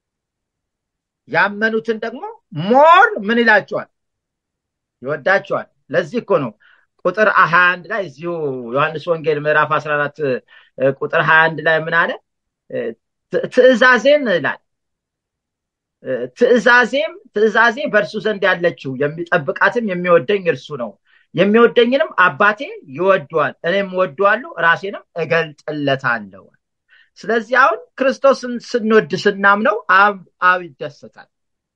ያመኑትን ደግሞ ሞር ምን ይላቸዋል ይወዳቸዋል ለዚህ እኮ ነው ቁጥር ሀያ አንድ ላይ እዚሁ ዮሐንስ ወንጌል ምዕራፍ 14 ቁጥር ሀያ አንድ ላይ ምን አለ ትእዛዜን ይላል ትእዛዜም ትእዛዜ በእርሱ ዘንድ ያለችው የሚጠብቃትም የሚወደኝ እርሱ ነው የሚወደኝንም አባቴ ይወደዋል እኔም ወደዋለሁ ራሴንም እገልጥለታለሁ ስለዚህ አሁን ክርስቶስን ስንወድ ስናምነው አብ ይደሰታል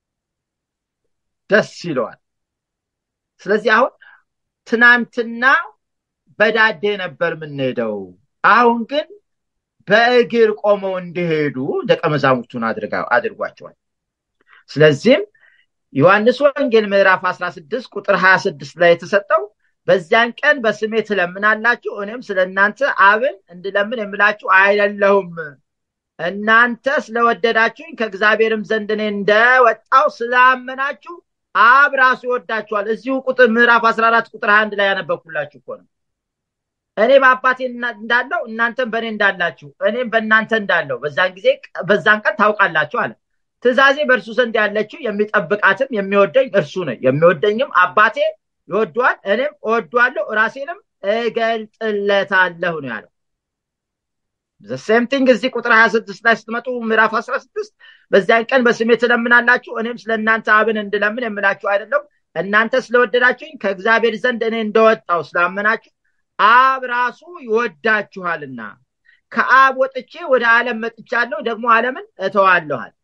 ደስ ይለዋል ስለዚህ አሁን ትናንትና በዳዴ ነበር የምንሄደው አሁን ግን በእግር ቆመው እንዲሄዱ ደቀ መዛሙርቱን አድርጓቸዋል ስለዚህም ዮሐንስ ወንጌል ምዕራፍ 16 ቁጥር 26 ላይ የተሰጠው በዚያን ቀን በስሜ ትለምናላችሁ እኔም ስለ እናንተ አብን እንድለምን የምላችሁ አይደለሁም እናንተ ስለወደዳችሁኝ ከእግዚአብሔርም ዘንድ እኔ እንደወጣው ስላመናችሁ አብ ራሱ ይወዳችኋል እዚሁ ቁጥር ምዕራፍ 14 ቁጥር 21 ላይ ያነበብኩላችሁ እኮ ነው እኔ በአባቴ እንዳለው እናንተም በእኔ እንዳላችሁ እኔም በእናንተ እንዳለው በዛን ጊዜ በዛን ቀን ታውቃላችሁ አለ ትእዛዜ በእርሱ ዘንድ ያለችው የሚጠብቃትም የሚወደኝ እርሱ ነው የሚወደኝም አባቴ ይወደዋል እኔም እወደዋለሁ ራሴንም እገልጥለታለሁ ነው ያለው ሴም ቲንግ እዚህ ቁጥር 26 ላይ ስትመጡ ምዕራፍ 16 በዚያን ቀን በስሜ ትለምናላችሁ እኔም ስለ እናንተ አብን እንድለምን የምላችሁ አይደለም እናንተ ስለወደዳችሁኝ ከእግዚአብሔር ዘንድ እኔ እንደወጣው ስላመናችሁ አብ ራሱ ይወዳችኋልና ከአብ ወጥቼ ወደ ዓለም መጥቻለሁ ደግሞ ዓለምን እተዋለኋል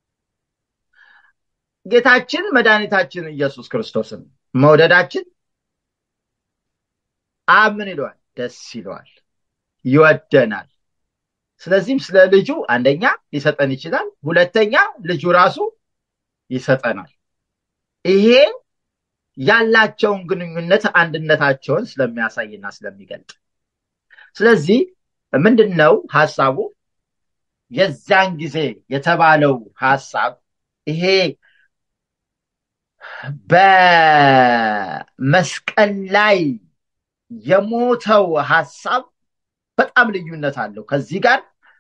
ጌታችን መድኃኒታችን ኢየሱስ ክርስቶስን መውደዳችን አብ ምን ይለዋል ደስ ይለዋል ይወደናል ስለዚህም ስለ ልጁ አንደኛ ሊሰጠን ይችላል ሁለተኛ ልጁ ራሱ ይሰጠናል ይሄ ያላቸውን ግንኙነት አንድነታቸውን ስለሚያሳይና ስለሚገልጥ ስለዚህ ምንድን ነው ሀሳቡ የዚያን ጊዜ የተባለው ሀሳብ ይሄ በመስቀል ላይ የሞተው ሀሳብ በጣም ልዩነት አለው ከዚህ ጋር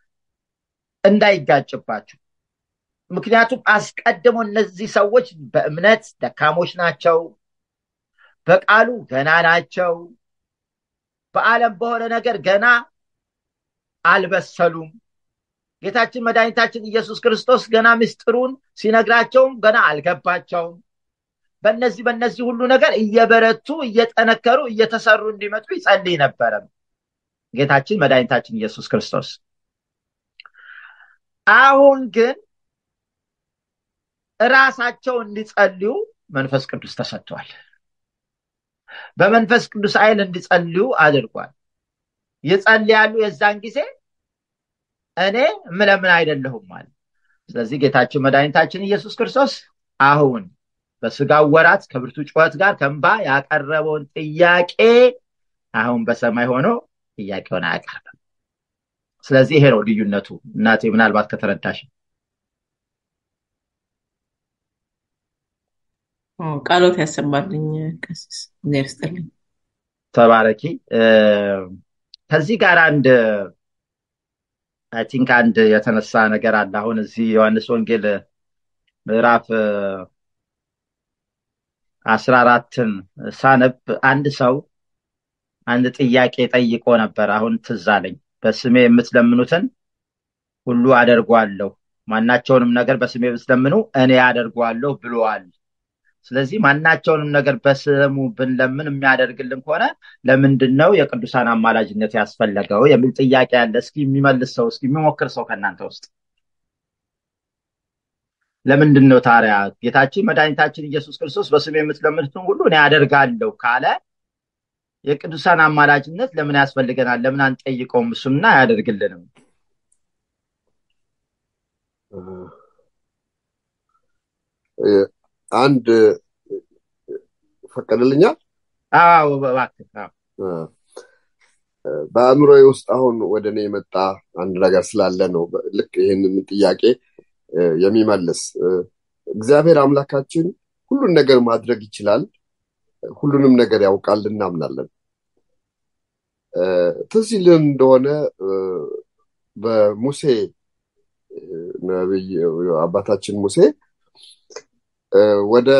እንዳይጋጭባችሁ ምክንያቱም አስቀድሞ እነዚህ ሰዎች በእምነት ደካሞች ናቸው በቃሉ ገና ናቸው በዓለም በሆነ ነገር ገና አልበሰሉም ጌታችን መድኃኒታችን ኢየሱስ ክርስቶስ ገና ምስጢሩን ሲነግራቸውም ገና አልገባቸውም በእነዚህ በእነዚህ ሁሉ ነገር እየበረቱ እየጠነከሩ እየተሰሩ እንዲመጡ ይጸልይ ነበረ ጌታችን መድኃኒታችን ኢየሱስ ክርስቶስ አሁን ግን ራሳቸው እንዲጸልዩ መንፈስ ቅዱስ ተሰጥቷል በመንፈስ ቅዱስ ኃይል እንዲጸልዩ አድርጓል ይጸልያሉ የዛን ጊዜ እኔ ምለምን አይደለሁም አለ ስለዚህ ጌታችን መድኃኒታችን ኢየሱስ ክርስቶስ አሁን በስጋው ወራት ከብርቱ ጩኸት ጋር ከንባ ያቀረበውን ጥያቄ አሁን በሰማይ ሆኖ ጥያቄውን አያቀርብም ስለዚህ ይሄ ነው ልዩነቱ እናቴ ምናልባት ከተረዳሽ ቃሎት ያሰማልኝ ቀሲስ እግዚአብሔር ይስጥልኝ ተባረኪ። ከዚህ ጋር አንድ አይ ቲንክ አንድ የተነሳ ነገር አለ። አሁን እዚህ ዮሐንስ ወንጌል ምዕራፍ አስራ አራትን ሳነብ አንድ ሰው አንድ ጥያቄ ጠይቆ ነበር። አሁን ትዝ አለኝ። በስሜ የምትለምኑትን ሁሉ አደርጓለሁ፣ ማናቸውንም ነገር በስሜ ብትለምኑ እኔ አደርጓለሁ ብሏል። ስለዚህ ማናቸውንም ነገር በስሙ ብንለምን የሚያደርግልን ከሆነ ለምንድን ነው የቅዱሳን አማላጅነት ያስፈለገው የሚል ጥያቄ አለ። እስኪ የሚመልስ ሰው፣ እስኪ የሚሞክር ሰው ከእናንተ ውስጥ ለምንድን ነው ታዲያ ጌታችን መድኃኒታችን ኢየሱስ ክርስቶስ በስሜ የምትለምኑትን ሁሉ እኔ አደርጋለሁ ካለ የቅዱሳን አማላጅነት ለምን ያስፈልገናል? ለምን አንጠይቀውም? እሱና አያደርግልንም? አንድ ፈቀድልኛል። አዎ እባክህ። በአእምሮዬ ውስጥ አሁን ወደ እኔ የመጣ አንድ ነገር ስላለ ነው ልክ ይህንን ጥያቄ የሚመልስ እግዚአብሔር አምላካችን ሁሉን ነገር ማድረግ ይችላል፣ ሁሉንም ነገር ያውቃል እናምናለን። ትዝ ይልን እንደሆነ በሙሴ ነቢይ አባታችን ሙሴ ወደ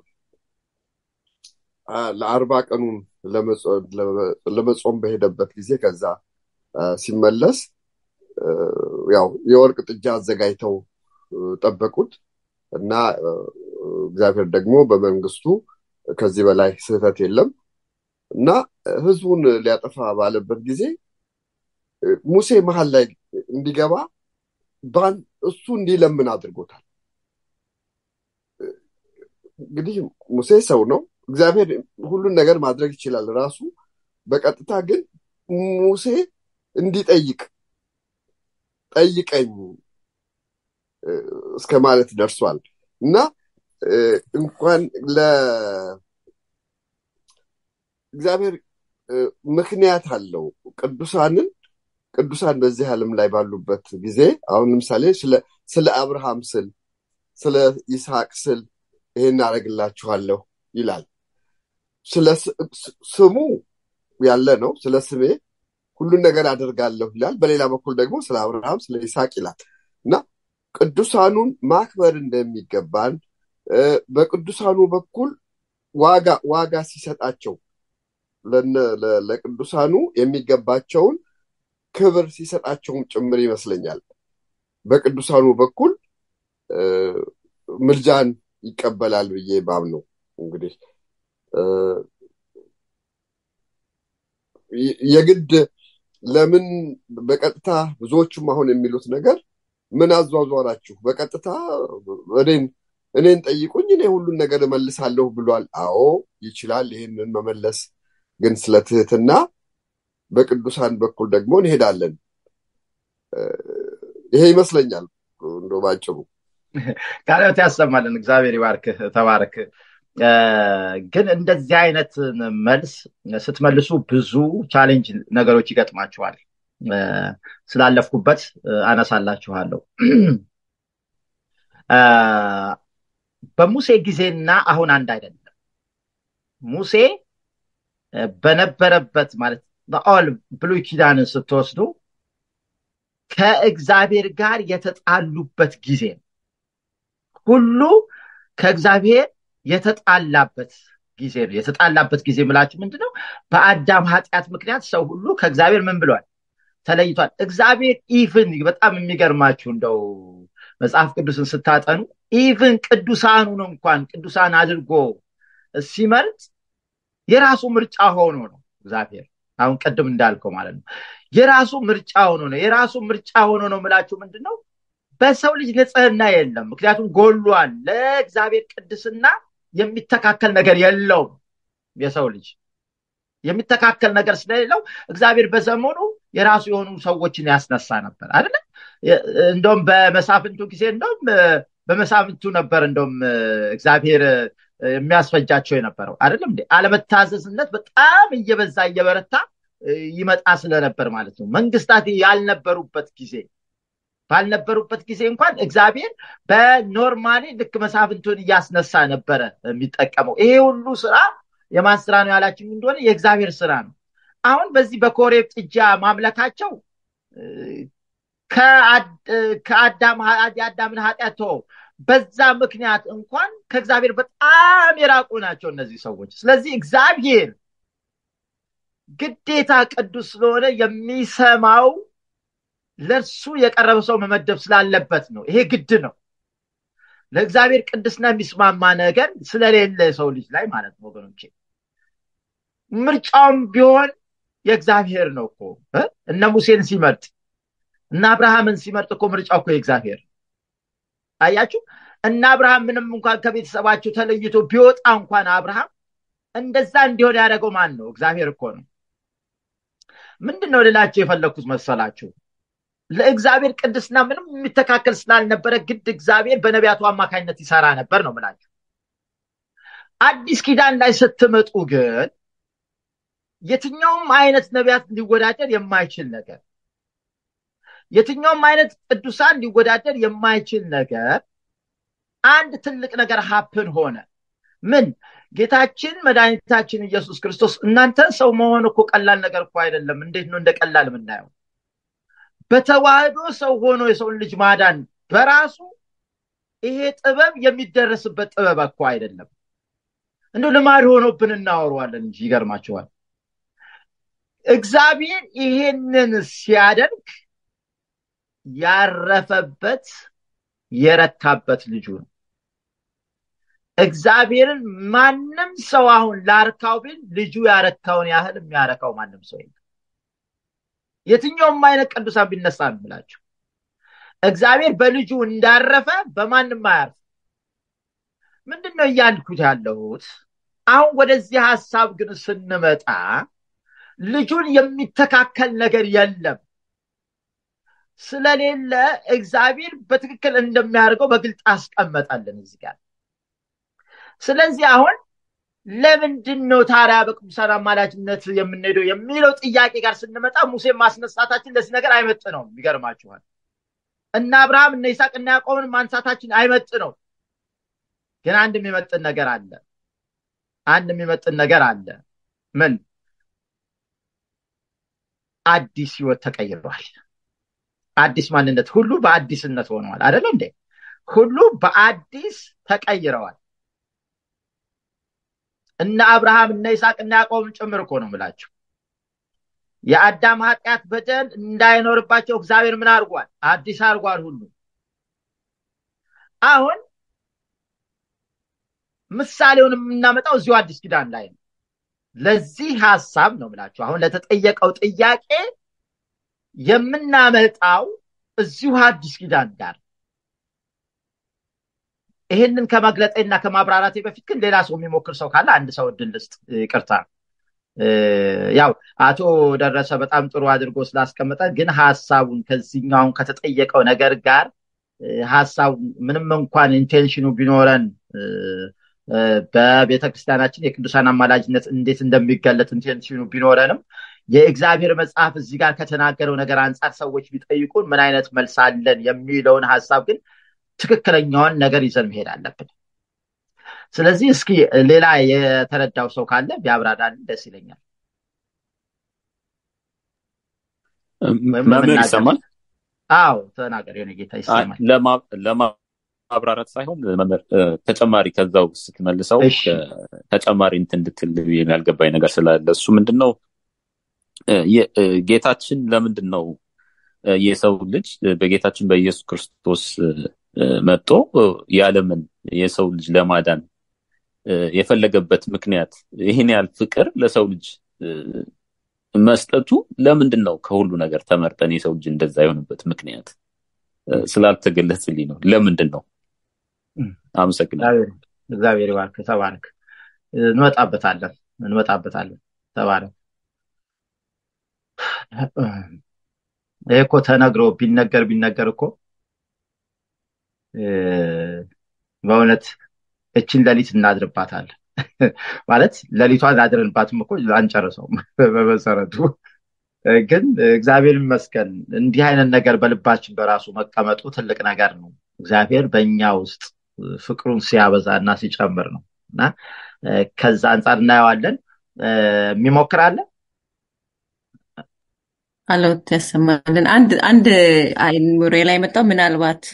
ለአርባ ቀኑን ለመጾም በሄደበት ጊዜ ከዛ ሲመለስ ያው የወርቅ ጥጃ አዘጋጅተው ጠበቁት እና እግዚአብሔር ደግሞ በመንግስቱ ከዚህ በላይ ስህተት የለም እና ህዝቡን ሊያጠፋ ባለበት ጊዜ ሙሴ መሀል ላይ እንዲገባ እሱ እንዲለምን አድርጎታል። እንግዲህ ሙሴ ሰው ነው። እግዚአብሔር ሁሉን ነገር ማድረግ ይችላል ራሱ። በቀጥታ ግን ሙሴ እንዲጠይቅ ጠይቀኝ እስከ ማለት ደርሷል እና እንኳን ለእግዚአብሔር ምክንያት አለው ቅዱሳንን ቅዱሳን በዚህ ዓለም ላይ ባሉበት ጊዜ አሁን ለምሳሌ ስለ አብርሃም ስል ስለ ይስሐቅ ስል ይሄን አደርግላችኋለሁ ይላል። ስለ ስሙ ያለ ነው። ስለ ስሜ ሁሉን ነገር አደርጋለሁ ይላል። በሌላ በኩል ደግሞ ስለ አብርሃም ስለ ይስሐቅ ይላል እና ቅዱሳኑን ማክበር እንደሚገባን በቅዱሳኑ በኩል ዋጋ ዋጋ ሲሰጣቸው ለቅዱሳኑ የሚገባቸውን ክብር ሲሰጣቸውም ጭምር ይመስለኛል። በቅዱሳኑ በኩል ምልጃን ይቀበላል ብዬ ባም ነው እንግዲህ የግድ ለምን በቀጥታ ብዙዎቹም አሁን የሚሉት ነገር ምን አዟዟራችሁ በቀጥታ እኔን እኔን ጠይቁኝ እኔ ሁሉን ነገር እመልሳለሁ ብሏል። አዎ ይችላል ይህንን መመለስ። ግን ስለ ትህትና በቅዱሳን በኩል ደግሞ እንሄዳለን። ይሄ ይመስለኛል እንደ ባጭሩ። ቃልዎት ያሰማልን። እግዚአብሔር ይባርክህ፣ ተባረክ። ግን እንደዚህ አይነት መልስ ስትመልሱ ብዙ ቻሌንጅ ነገሮች ይገጥማችኋል። ስላለፍኩበት አነሳላችኋለሁ። በሙሴ ጊዜና አሁን አንድ አይደለም። ሙሴ በነበረበት ማለት በኦል ብሉይ ኪዳንን ስትወስዱ ከእግዚአብሔር ጋር የተጣሉበት ጊዜ ነው። ሁሉ ከእግዚአብሔር የተጣላበት ጊዜ ነው። የተጣላበት ጊዜ ምላችሁ ምንድን ነው? በአዳም ኃጢአት ምክንያት ሰው ሁሉ ከእግዚአብሔር ምን ብሏል? ተለይቷል። እግዚአብሔር ኢቭን በጣም የሚገርማችሁ እንደው መጽሐፍ ቅዱስን ስታጠኑ ኢቭን ቅዱሳኑን እንኳን ቅዱሳን አድርጎ ሲመርጥ የራሱ ምርጫ ሆኖ ነው እግዚአብሔር አሁን ቅድም እንዳልከው ማለት ነው። የራሱ ምርጫ ሆኖ ነው። የራሱ ምርጫ ሆኖ ነው ምላችሁ ምንድን ነው? በሰው ልጅ ንጽህና የለም። ምክንያቱም ጎሏል። ለእግዚአብሔር ቅድስና የሚተካከል ነገር የለውም። የሰው ልጅ የሚተካከል ነገር ስለሌለው እግዚአብሔር በዘመኑ የራሱ የሆኑ ሰዎችን ያስነሳ ነበር አይደለ? እንደውም በመሳፍንቱ ጊዜ እንደውም በመሳፍንቱ ነበር እንደውም እግዚአብሔር የሚያስፈጃቸው የነበረው አይደለም እንዴ? አለመታዘዝነት በጣም እየበዛ እየበረታ ይመጣ ስለነበር ማለት ነው። መንግስታት ያልነበሩበት ጊዜ ባልነበሩበት ጊዜ እንኳን እግዚአብሔር በኖርማሊ ልክ መሳፍንቱን እያስነሳ ነበረ የሚጠቀመው። ይሄ ሁሉ ስራ የማን ስራ ነው ያላችሁ እንደሆነ የእግዚአብሔር ስራ ነው። አሁን በዚህ በኮሬብ ጥጃ ማምለካቸው ከአዳም የአዳምን ኃጢአት ተወው፣ በዛ ምክንያት እንኳን ከእግዚአብሔር በጣም የራቁ ናቸው እነዚህ ሰዎች። ስለዚህ እግዚአብሔር ግዴታ ቅዱስ ስለሆነ የሚሰማው ለእርሱ የቀረበ ሰው መመደብ ስላለበት ነው። ይሄ ግድ ነው። ለእግዚአብሔር ቅድስና የሚስማማ ነገር ስለሌለ የሰው ልጅ ላይ ማለት ነው ወገኖቼ። ምርጫውም ቢሆን የእግዚአብሔር ነው እኮ እነ ሙሴን ሲመርጥ እነ አብርሃምን ሲመርጥ እኮ ምርጫው እኮ የእግዚአብሔር አያችሁ። እነ አብርሃም ምንም እንኳን ከቤተሰባቸው ተለይቶ ቢወጣ እንኳን አብርሃም እንደዛ እንዲሆን ያደረገው ማን ነው? እግዚአብሔር እኮ ነው። ምንድን ነው ልላቸው የፈለግኩት መሰላችሁ? ለእግዚአብሔር ቅድስና ምንም የሚተካከል ስላልነበረ ግድ እግዚአብሔር በነቢያቱ አማካኝነት ይሰራ ነበር ነው ምላችሁ። አዲስ ኪዳን ላይ ስትመጡ ግን የትኛውም አይነት ነቢያት ሊወዳደር የማይችል ነገር የትኛውም አይነት ቅዱሳን ሊወዳደር የማይችል ነገር አንድ ትልቅ ነገር ሀፕን ሆነ። ምን? ጌታችን መድኃኒታችን ኢየሱስ ክርስቶስ እናንተ ሰው መሆን እኮ ቀላል ነገር እኮ አይደለም። እንዴት ነው እንደ ቀላል የምናየው? በተዋህዶ ሰው ሆኖ የሰውን ልጅ ማዳን በራሱ ይሄ ጥበብ የሚደረስበት ጥበብ እኮ አይደለም። እንደ ልማድ ሆኖብን እናወረዋለን እንጂ ይገርማቸዋል። እግዚአብሔር ይሄንን ሲያደርግ ያረፈበት የረካበት ልጁ ነው። እግዚአብሔርን ማንም ሰው አሁን ላርካው ቢል ልጁ ያረካውን ያህል የሚያረካው ማንም ሰው የለም። የትኛውም አይነት ቅዱሳን ቢነሳ ነው የምላቸው። እግዚአብሔር በልጁ እንዳረፈ በማንም አያርፍ። ምንድን ነው እያልኩት ያለሁት? አሁን ወደዚህ ሀሳብ ግን ስንመጣ ልጁን የሚተካከል ነገር የለም። ስለሌለ እግዚአብሔር በትክክል እንደሚያደርገው በግልጽ አስቀመጠልን እዚህ ጋር። ስለዚህ አሁን ለምንድን ነው ታዲያ በቅዱሳን አማላጅነት የምንሄደው የሚለው ጥያቄ ጋር ስንመጣ ሙሴን ማስነሳታችን ለዚህ ነገር አይመጥ ነው። ይገርማችኋል። እነ አብርሃም እነ ይስሐቅ እና ያዕቆብን ማንሳታችን አይመጥ ነው። ግን አንድ የሚመጥን ነገር አለ። አንድ የሚመጥን ነገር አለ። ምን? አዲስ ህይወት ተቀይሯል። አዲስ ማንነት ሁሉ በአዲስነት ሆነዋል። አይደለ እንዴ? ሁሉ በአዲስ ተቀይረዋል። እነ አብርሃም እነ ይስሐቅ እና ያዕቆብን ጭምር እኮ ነው የምላቸው። የአዳም ኃጢአት በደል እንዳይኖርባቸው እግዚአብሔር ምን አድርጓል? አዲስ አድርጓል ሁሉ። አሁን ምሳሌውን የምናመጣው እዚሁ አዲስ ኪዳን ላይ ነው። ለዚህ ሀሳብ ነው የምላችሁ። አሁን ለተጠየቀው ጥያቄ የምናመጣው እዚሁ አዲስ ኪዳን ጋር ይህንን ከመግለጤና ከማብራራቴ በፊት ግን ሌላ ሰው የሚሞክር ሰው ካለ አንድ ሰው እድል ልስጥ። ይቅርታ። ያው አቶ ደረሰ በጣም ጥሩ አድርጎ ስላስቀመጠ ግን ሀሳቡን ከዚህኛውን ከተጠየቀው ነገር ጋር ሀሳቡ ምንም እንኳን ኢንቴንሽኑ ቢኖረን በቤተ ክርስቲያናችን የቅዱሳን አማላጅነት እንዴት እንደሚገለጥ ኢንቴንሽኑ ቢኖረንም የእግዚአብሔር መጽሐፍ እዚህ ጋር ከተናገረው ነገር አንጻር ሰዎች ቢጠይቁን ምን አይነት መልስ አለን የሚለውን ሀሳብ ግን ትክክለኛውን ነገር ይዘን መሄድ አለብን። ስለዚህ እስኪ ሌላ የተረዳው ሰው ካለ ቢያብራራልን ደስ ይለኛል። መምህር ይሰማል? አዎ ተናገር፣ የሆነ ጌታ ይሰማል። ለማብራራት ሳይሆን መምህር ተጨማሪ ከዛው ስትመልሰው ተጨማሪ እንትን እንድትል ያልገባኝ ነገር ስላለ እሱ ምንድን ነው ጌታችን ለምንድን ነው የሰው ልጅ በጌታችን በኢየሱስ ክርስቶስ መጥቶ የዓለምን የሰው ልጅ ለማዳን የፈለገበት ምክንያት ይህን ያህል ፍቅር ለሰው ልጅ መስጠቱ ለምንድን ነው? ከሁሉ ነገር ተመርጠን የሰው ልጅ እንደዛ የሆነበት ምክንያት ስላልተገለጽልኝ ነው። ለምንድን ነው? አመሰግናለሁ። እግዚአብሔር ይባርክ። ተባረክ። እንመጣበታለን እንመጣበታለን። ተባረክ። ይህ እኮ ተነግሮ ቢነገር ቢነገር እኮ በእውነት እችን ሌሊት እናድርባታለን ማለት ሌሊቷን አድረንባትም እኮ አንጨርሰውም በመሰረቱ ግን እግዚአብሔር ይመስገን እንዲህ አይነት ነገር በልባችን በራሱ መቀመጡ ትልቅ ነገር ነው እግዚአብሔር በእኛ ውስጥ ፍቅሩን ሲያበዛ እና ሲጨምር ነው እና ከዛ አንጻር እናየዋለን። የሚሞክር አለ? አለውት ያሰማልን። አንድ አንድ አይምሬ ላይ መጣው ምናልባት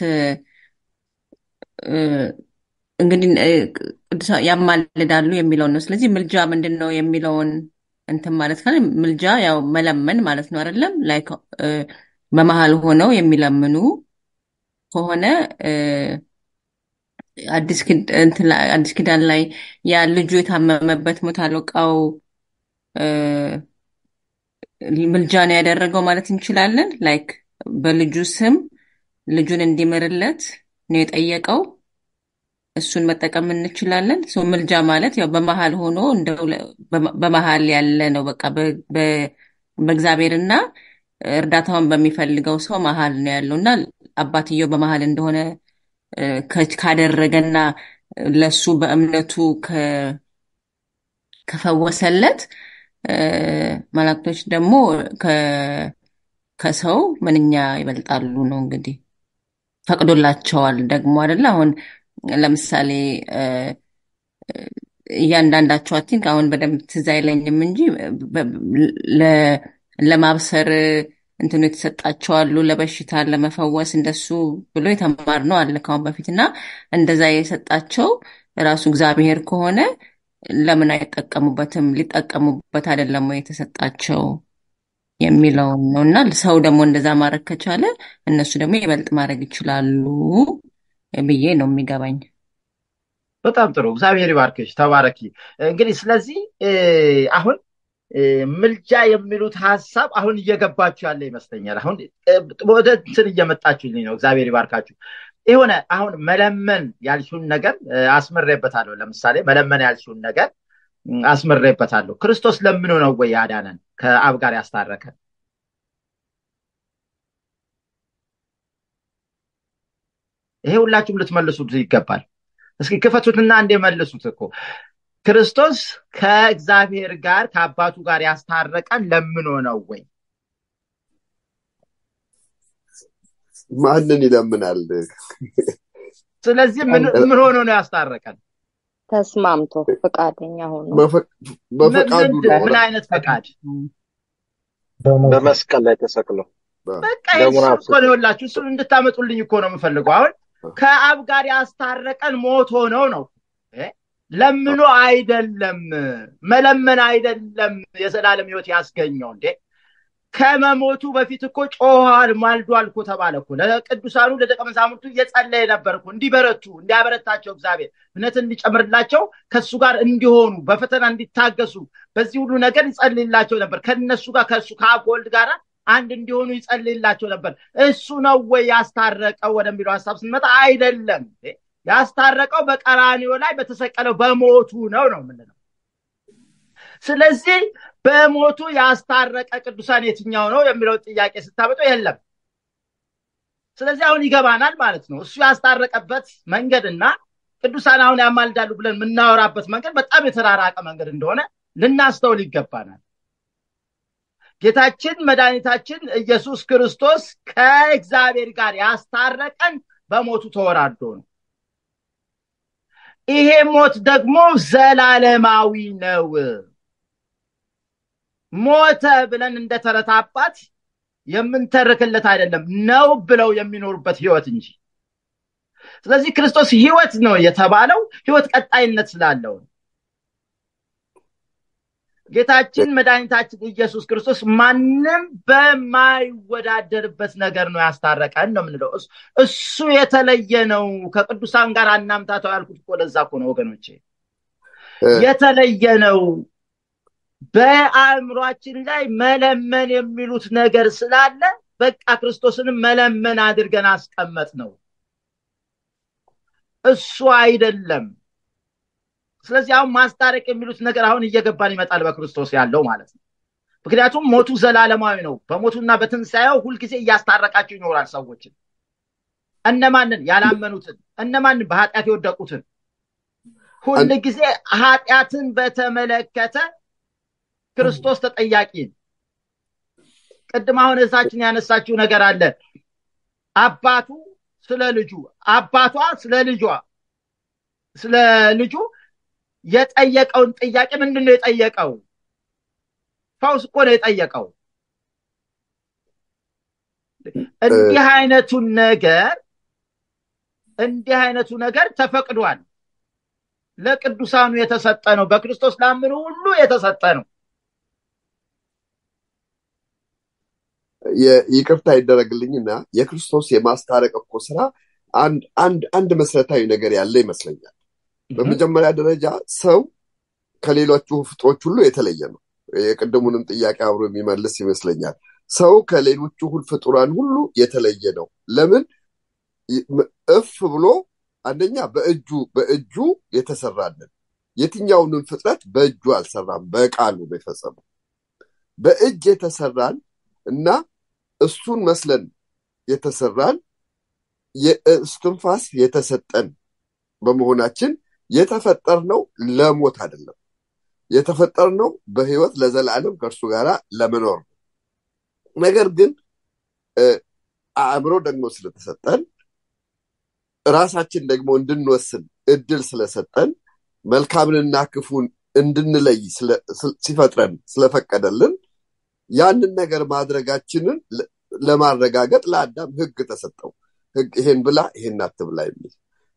እንግዲህ ቅዱሳን ያማልዳሉ የሚለውን ነው። ስለዚህ ምልጃ ምንድን ነው የሚለውን እንትን ማለት ካለ ምልጃ ያው መለመን ማለት ነው አይደለም? ላይክ በመሀል ሆነው የሚለምኑ ከሆነ አዲስ ኪዳን ላይ ያ ልጁ የታመመበት ሞት አለቃው ምልጃ ነው ያደረገው ማለት እንችላለን። ላይክ በልጁ ስም ልጁን እንዲምርለት ነው የጠየቀው። እሱን መጠቀም እንችላለን። ሰው ምልጃ ማለት ያው በመሀል ሆኖ እንደው በመሀል ያለ ነው። በቃ በእግዚአብሔርና እርዳታውን በሚፈልገው ሰው መሀል ነው ያለው እና አባትየው በመሀል እንደሆነ ካደረገና ለሱ በእምነቱ ከፈወሰለት መላእክቶች ደግሞ ከሰው ምንኛ ይበልጣሉ ነው እንግዲህ ፈቅዶላቸዋል ደግሞ አይደለ አሁን ለምሳሌ እያንዳንዳቸው አይ ቲንክ አሁን በደንብ ትዝ አይለኝም እንጂ ለማብሰር እንትኑ የተሰጣቸው አሉ፣ ለበሽታ ለመፈወስ እንደሱ ብሎ የተማርነው አለ ካሁን በፊት እና እንደዛ የሰጣቸው ራሱ እግዚአብሔር ከሆነ ለምን አይጠቀሙበትም? ሊጠቀሙበት አይደለም ወይ የተሰጣቸው የሚለውን ነው እና ሰው ደግሞ እንደዛ ማድረግ ከቻለ እነሱ ደግሞ ይበልጥ ማድረግ ይችላሉ ብዬ ነው የሚገባኝ። በጣም ጥሩ። እግዚአብሔር ይባርክሽ፣ ተባረኪ። እንግዲህ ስለዚህ አሁን ምልጃ የሚሉት ሀሳብ አሁን እየገባችሁ ያለ ይመስለኛል። አሁን ወደ እንትን እየመጣችሁልኝ ነው። እግዚአብሔር ይባርካችሁ። የሆነ አሁን መለመን ያልሽውን ነገር አስምሬበታለሁ። ለምሳሌ መለመን ያልሽውን ነገር አስምሬበታለሁ። ክርስቶስ ለምኖ ነው ወይ ያዳነን ከአብ ጋር ያስታረከን? ይሄ ሁላችሁም ልትመልሱት ይገባል። እስኪ ክፈቱትና እንደ መልሱት እኮ ክርስቶስ ከእግዚአብሔር ጋር ከአባቱ ጋር ያስታረቀን ለምኖ ነው ወይ? ማንን ይለምናል? ስለዚህ ምን ሆኖ ነው ያስታረቀን? ተስማምቶ ፈቃደኛ ሆኖ በፈቃዱ ምን አይነት ፈቃድ? በመስቀል ላይ ተሰቅሎ በቃ እኮ ነው የላችሁ። እሱን እንድታመጡልኝ እኮ ነው የምፈልገው። አሁን ከአብ ጋር ያስታረቀን ሞት ሆነው ነው ለምኖ አይደለም። መለመን አይደለም የዘላለም ሕይወት ያስገኘው እንዴ ከመሞቱ በፊት እኮ ጮኋል፣ ማልዷል እኮ ተባለ እኮ። ለቅዱሳኑ ለደቀ መዛሙርቱ እየጸለየ ነበር እኮ እንዲበረቱ፣ እንዲያበረታቸው እግዚአብሔር እምነትን እንዲጨምርላቸው ከእሱ ጋር እንዲሆኑ በፈተና እንዲታገሱ በዚህ ሁሉ ነገር ይጸልይላቸው ነበር። ከነሱ ጋር ከእሱ ከአብ ከወልድ ጋር አንድ እንዲሆኑ ይጸልይላቸው ነበር። እሱ ነው ወይ ያስታረቀው ወደሚለው ሀሳብ ስንመጣ አይደለም። ያስታረቀው በቀራኒዮ ላይ በተሰቀለው በሞቱ ነው ነው የምንለው። ስለዚህ በሞቱ ያስታረቀ ቅዱሳን የትኛው ነው የሚለው ጥያቄ ስታመጡ የለም። ስለዚህ አሁን ይገባናል ማለት ነው። እሱ ያስታረቀበት መንገድና ቅዱሳን አሁን ያማልዳሉ ብለን የምናወራበት መንገድ በጣም የተራራቀ መንገድ እንደሆነ ልናስተውል ይገባናል። ጌታችን መድኃኒታችን ኢየሱስ ክርስቶስ ከእግዚአብሔር ጋር ያስታረቀን በሞቱ ተወራዶ ነው። ይሄ ሞት ደግሞ ዘላለማዊ ነው። ሞተ ብለን እንደ ተረት አባት የምንተርክለት አይደለም፣ ነው ብለው የሚኖሩበት ህይወት እንጂ። ስለዚህ ክርስቶስ ህይወት ነው የተባለው ህይወት ቀጣይነት ስላለው ነው። ጌታችን መድኃኒታችን ኢየሱስ ክርስቶስ ማንም በማይወዳደርበት ነገር ነው ያስታረቀን ነው የምንለው። እሱ የተለየ ነው። ከቅዱሳን ጋር አናምታተው ያልኩት እኮ ለዛ እኮ ነው ወገኖቼ፣ የተለየ ነው። በአእምሯችን ላይ መለመን የሚሉት ነገር ስላለ በቃ ክርስቶስንም መለመን አድርገን አስቀመጥ ነው። እሱ አይደለም። ስለዚህ አሁን ማስታረቅ የሚሉት ነገር አሁን እየገባን ይመጣል በክርስቶስ ያለው ማለት ነው። ምክንያቱም ሞቱ ዘላለማዊ ነው። በሞቱና በትንሣኤው ሁልጊዜ እያስታረቃቸው ይኖራል ሰዎችን። እነማንን? ያላመኑትን። እነማንን? በኃጢአት የወደቁትን። ሁል ጊዜ ኃጢአትን በተመለከተ ክርስቶስ ተጠያቂ ቅድም አሁን እዛችን ያነሳችው ነገር አለ። አባቱ ስለ ልጁ፣ አባቷ ስለ ልጇ ስለ ልጁ የጠየቀውን ጥያቄ ምንድን ነው የጠየቀው? ፈውስ እኮ ነው የጠየቀው። እንዲህ አይነቱን ነገር እንዲህ አይነቱ ነገር ተፈቅዷል። ለቅዱሳኑ የተሰጠ ነው። በክርስቶስ ላምኑ ሁሉ የተሰጠ ነው። ይቅርታ ይደረግልኝና የክርስቶስ የማስታረቅ እኮ ስራ አንድ አንድ አንድ መሰረታዊ ነገር ያለ ይመስለኛል። በመጀመሪያ ደረጃ ሰው ከሌሎቹ ፍጥሮች ሁሉ የተለየ ነው። የቅድሙንም ጥያቄ አብሮ የሚመልስ ይመስለኛል። ሰው ከሌሎቹ ፍጡራን ሁሉ የተለየ ነው። ለምን እፍ ብሎ አንደኛ በእጁ በእጁ የተሰራልን የትኛውንም ፍጥረት በእጁ አልሰራም፣ በቃሉ ነው የፈጸመው። በእጅ የተሰራን እና እሱን መስለን የተሰራን የእስትንፋስ የተሰጠን በመሆናችን የተፈጠርነው ለሞት አይደለም። የተፈጠርነው በህይወት ለዘላለም ከእርሱ ጋር ለመኖር ነው። ነገር ግን አእምሮ ደግሞ ስለተሰጠን ራሳችን ደግሞ እንድንወስን እድል ስለሰጠን መልካምንና ክፉን እንድንለይ ሲፈጥረን ስለፈቀደልን ያንን ነገር ማድረጋችንን ለማረጋገጥ ለአዳም ህግ ተሰጠው። ህግ ይሄን ብላ ይሄን አትብላ የሚል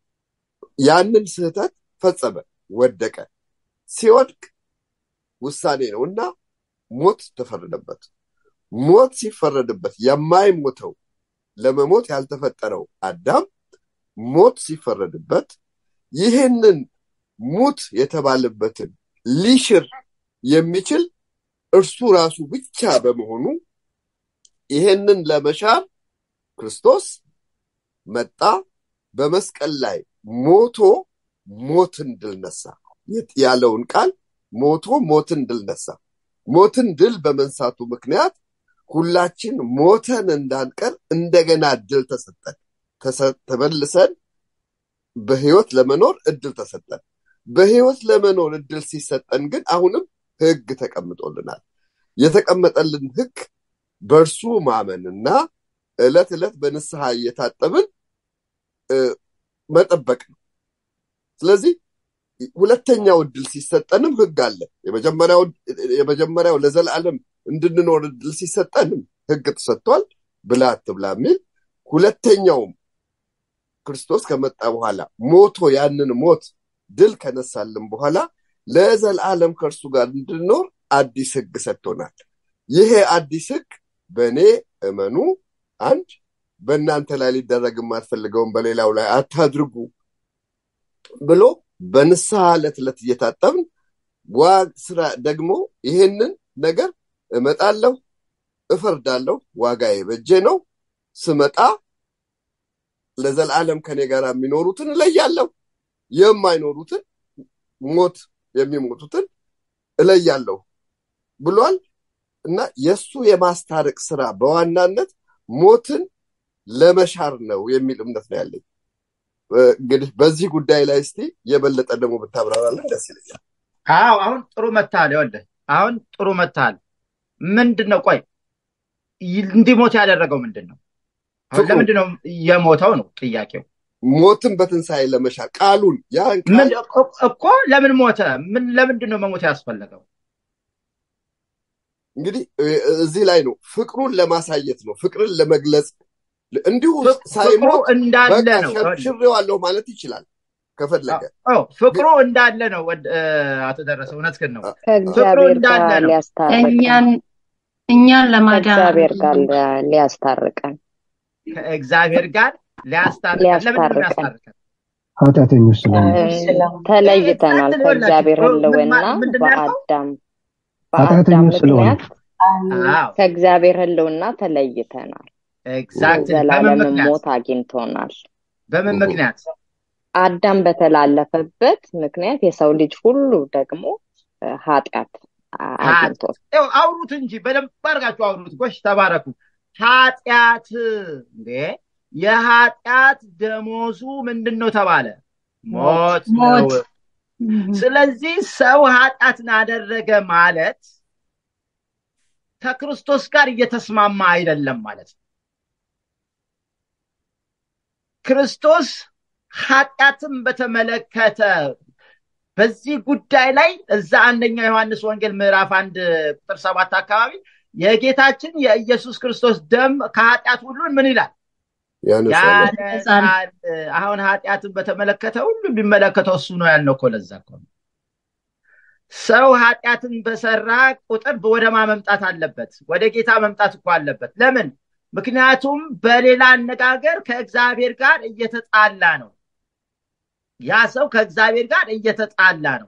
ያንን ስህተት ፈጸመ፣ ወደቀ። ሲወድቅ ውሳኔ ነው እና ሞት ተፈረደበት። ሞት ሲፈረድበት የማይሞተው ለመሞት ያልተፈጠረው አዳም ሞት ሲፈረድበት ይህንን ሙት የተባለበትን ሊሽር የሚችል እርሱ ራሱ ብቻ በመሆኑ ይሄንን ለመሻር ክርስቶስ መጣ። በመስቀል ላይ ሞቶ ሞትን ድል ነሳ ያለውን ቃል ሞቶ ሞትን ድል ነሳ። ሞትን ድል በመንሳቱ ምክንያት ሁላችን ሞተን እንዳንቀር እንደገና እድል ተሰጠን። ተመልሰን በህይወት ለመኖር እድል ተሰጠን። በህይወት ለመኖር እድል ሲሰጠን ግን አሁንም ህግ ተቀምጦልናል። የተቀመጠልን ህግ በእርሱ ማመንና ዕለት ዕለት በንስሐ እየታጠብን መጠበቅ ነው። ስለዚህ ሁለተኛው እድል ሲሰጠንም ህግ አለ። የመጀመሪያው ለዘላለም እንድንኖር እድል ሲሰጠንም ህግ ተሰጥቷል፣ ብላ አትብላ የሚል ሁለተኛውም ክርስቶስ ከመጣ በኋላ ሞቶ ያንን ሞት ድል ከነሳልን በኋላ ለዘላለም ከእርሱ ጋር እንድንኖር አዲስ ህግ ሰጥቶናል። ይሄ አዲስ ህግ በእኔ እመኑ፣ አንድ በእናንተ ላይ ሊደረግ የማትፈልገውን በሌላው ላይ አታድርጉ ብሎ በንስሐ ዕለት ዕለት እየታጠብን ስራ ደግሞ ይሄንን ነገር እመጣለሁ፣ እፈርዳለሁ፣ ዋጋዬ በእጄ ነው፣ ስመጣ ለዘላለም ከኔ ጋር የሚኖሩትን እለያለሁ፣ የማይኖሩትን ሞት የሚሞቱትን እለያለሁ ብሏል እና የእሱ የማስታረቅ ስራ በዋናነት ሞትን ለመሻር ነው የሚል እምነት ነው ያለኝ። እንግዲህ በዚህ ጉዳይ ላይ እስቲ የበለጠ ደግሞ ብታብራራለን ደስ ይለኛል። አዎ አሁን ጥሩ መታል። ይኸውልህ አሁን ጥሩ መታል። ምንድን ነው ቆይ እንዲሞት ያደረገው ምንድን ነው? አሁን ለምንድን ነው የሞተው ነው ጥያቄው። ሞትን በትንሣኤ ለመሻር ቃሉን ያን ምን እኮ ለምን ሞተ? ምን ለምንድን ነው መሞት ያስፈለገው? እንግዲህ እዚህ ላይ ነው ፍቅሩን ለማሳየት ነው፣ ፍቅርን ለመግለጽ እንዲሁ ሳይሞት እንዳለ ነው ሽሬዋለሁ ማለት ይችላል ከፈለገ። ፍቅሩ እንዳለ ነው። አቶ ደረሰ እውነትህን ነው። ፍቅሩ ከእግዚአብሔር ጋር እንዳለ ነው። ሊያስታርቀን እኛን እኛን ለማዳን ከእግዚአብሔር ጋር ሊያስታርቀን ከእግዚአብሔር ጋር ሊያስታርቀን። ለምንድን ነው ሊያስታርቀን ያስታርቀን? ኃጢአተኞች ስለሆነ ተለይተናል ምን ከእግዚአብሔር ምን ህልውና ማ- ምንድን ነው ያልከው? በአዳም በአዳም ኃጢአተኞች ስለሆነ ምክንያት አዎ ከእግዚአብሔር ህልውና ተለይተናል። ኤግዛክትሊ። በምን ዘላለም ምክንያት ሞት አግኝቶናል። በምን ምክንያት? አዳም በተላለፈበት ምክንያት የሰው ልጅ ሁሉ ደግሞ እ፣ ኃጢአት አ- አግኝቶት ይኸው አውሩት እንጂ በደንብ አድርጋችሁ አውሩት። ጎሽ ተባረኩ። ኃጢአት እንዴ የኃጢአት ደሞዙ ምንድን ነው ተባለ? ሞት ነው። ሞት። ስለዚህ ሰው ኃጢአትን አደረገ ማለት ከክርስቶስ ጋር እየተስማማ አይደለም ማለት ነው። ክርስቶስ ኃጢአትን በተመለከተ በዚህ ጉዳይ ላይ እዛ አንደኛው ዮሐንስ ወንጌል ምዕራፍ አንድ ቁጥር ሰባት አካባቢ የጌታችን የኢየሱስ ክርስቶስ ደም ከኃጢአት ሁሉን ምን ይላል ያነጻል። ያነጻል። አሁን ኃጢአትን በተመለከተ ሁሉ የሚመለከተው እሱ ነው ያልነው እኮ ለዛ እኮ ነው። ሰው ኃጢአትን በሰራ ቁጥር ወደ ማ መምጣት አለበት? ወደ ጌታ መምጣት እኮ አለበት። ለምን? ምክንያቱም በሌላ አነጋገር ከእግዚአብሔር ጋር እየተጣላ ነው። ያ ሰው ከእግዚአብሔር ጋር እየተጣላ ነው።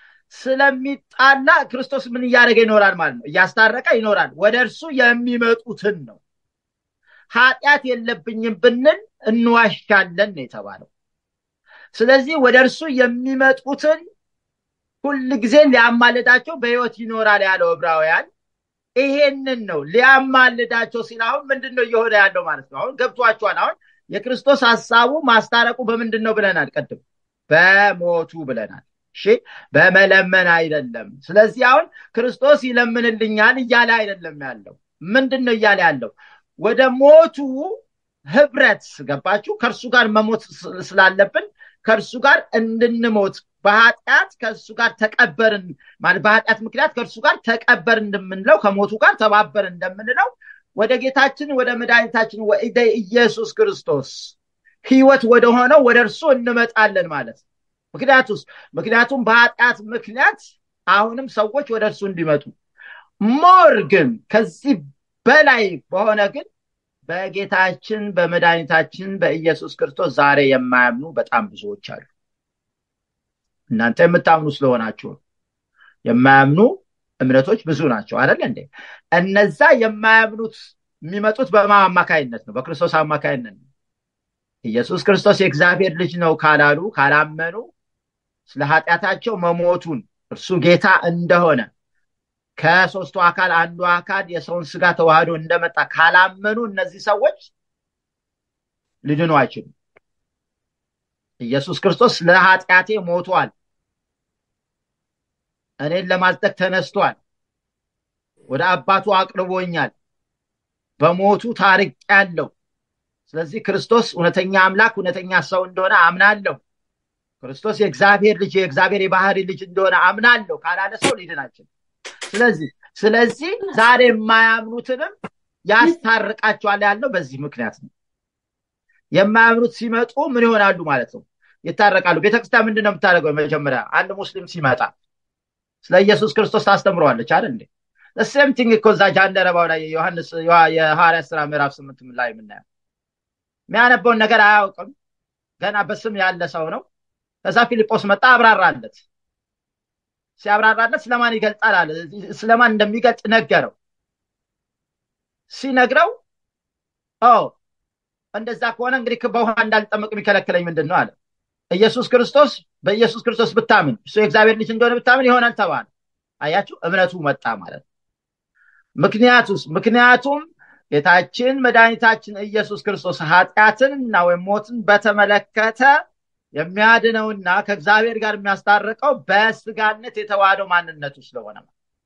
ስለሚጣላ ክርስቶስ ምን እያደረገ ይኖራል ማለት ነው? እያስታረቀ ይኖራል። ወደ እርሱ የሚመጡትን ነው። ኃጢአት የለብኝም ብንል እንዋሻለን ነው የተባለው። ስለዚህ ወደ እርሱ የሚመጡትን ሁል ጊዜ ሊያማልዳቸው በሕይወት ይኖራል ያለው ዕብራውያን ይሄንን ነው ሊያማልዳቸው ሲል አሁን ምንድን ነው እየሆነ ያለው ማለት ነው? አሁን ገብቷቸዋል። አሁን የክርስቶስ ሀሳቡ ማስታረቁ በምንድን ነው ብለናል? ቅድም በሞቱ ብለናል። እሺ በመለመን አይደለም። ስለዚህ አሁን ክርስቶስ ይለምንልኛል እያለ አይደለም ያለው። ምንድን ነው እያለ ያለው? ወደ ሞቱ ህብረት ገባችሁ? ከእርሱ ጋር መሞት ስላለብን ከእርሱ ጋር እንድንሞት በኃጢአት ከእሱ ጋር ተቀበርን ማለት በኃጢአት ምክንያት ከእርሱ ጋር ተቀበር እንደምንለው ከሞቱ ጋር ተባበር እንደምንለው ወደ ጌታችን ወደ መድኃኒታችን ወደ ኢየሱስ ክርስቶስ ህይወት ወደ ሆነው ወደ እርሱ እንመጣለን ማለት ነው። ምክንያቱስ ምክንያቱም በኃጢአት ምክንያት አሁንም ሰዎች ወደ እርሱ እንዲመጡ ሞር ግን ከዚህ በላይ በሆነ ግን በጌታችን በመድኃኒታችን በኢየሱስ ክርስቶስ ዛሬ የማያምኑ በጣም ብዙዎች አሉ። እናንተ የምታምኑ ስለሆናችሁ ነው። የማያምኑ እምነቶች ብዙ ናቸው አይደል እንዴ? እነዛ የማያምኑት የሚመጡት በማ አማካይነት ነው? በክርስቶስ አማካይነት ነው። ኢየሱስ ክርስቶስ የእግዚአብሔር ልጅ ነው ካላሉ ካላመኑ ስለ ኃጢአታቸው መሞቱን እርሱ ጌታ እንደሆነ ከሶስቱ አካል አንዱ አካል የሰውን ስጋ ተዋህዶ እንደመጣ ካላመኑ እነዚህ ሰዎች ሊድኑ አይችሉም። ኢየሱስ ክርስቶስ ለኃጢአቴ ሞቷል፣ እኔን ለማጽደቅ ተነስቷል፣ ወደ አባቱ አቅርቦኛል፣ በሞቱ ታርቅ ያለው ስለዚህ ክርስቶስ እውነተኛ አምላክ እውነተኛ ሰው እንደሆነ አምናለሁ። ክርስቶስ የእግዚአብሔር ልጅ የእግዚአብሔር የባህሪ ልጅ እንደሆነ አምናለሁ ካላለ ሰው ሊድን አይችልም። ስለዚህ ስለዚህ ዛሬ የማያምኑትንም ያስታርቃቸዋል ያለው በዚህ ምክንያት ነው። የማያምኑት ሲመጡ ምን ይሆናሉ ማለት ነው? ይታረቃሉ። ቤተክርስቲያን ምንድን ነው የምታደርገው? መጀመሪያ አንድ ሙስሊም ሲመጣ ስለ ኢየሱስ ክርስቶስ ታስተምረዋለች አይደል እንዴ? ሴም ቲንግ እኮ እዛ ጃንደረባው ላይ ዮሐንስ የሐዋርያት ስራ ምዕራፍ ስምንት ላይ የምናየው የሚያነበውን ነገር አያውቅም። ገና በስም ያለ ሰው ነው። ከዛ ፊልጶስ መጣ፣ አብራራለት። ሲያብራራለት ስለማን ይገልጣል አለ። ስለማን እንደሚገልጥ ነገረው። ሲነግረው ኦ እንደዛ ከሆነ እንግዲህ በውሃ እንዳልጠመቅ የሚከለክለኝ ምንድን ነው አለ። ኢየሱስ ክርስቶስ በኢየሱስ ክርስቶስ ብታምን እሱ የእግዚአብሔር ልጅ እንደሆነ ብታምን ይሆናል ተባለ። አያችሁ፣ እምነቱ መጣ ማለት ነው። ምክንያቱስ ምክንያቱም ጌታችን መድኃኒታችን ኢየሱስ ክርስቶስ ኃጢአትንና ወይም ሞትን በተመለከተ የሚያድነውና ከእግዚአብሔር ጋር የሚያስታርቀው በስጋነት የተዋህደው ማንነቱ ስለሆነ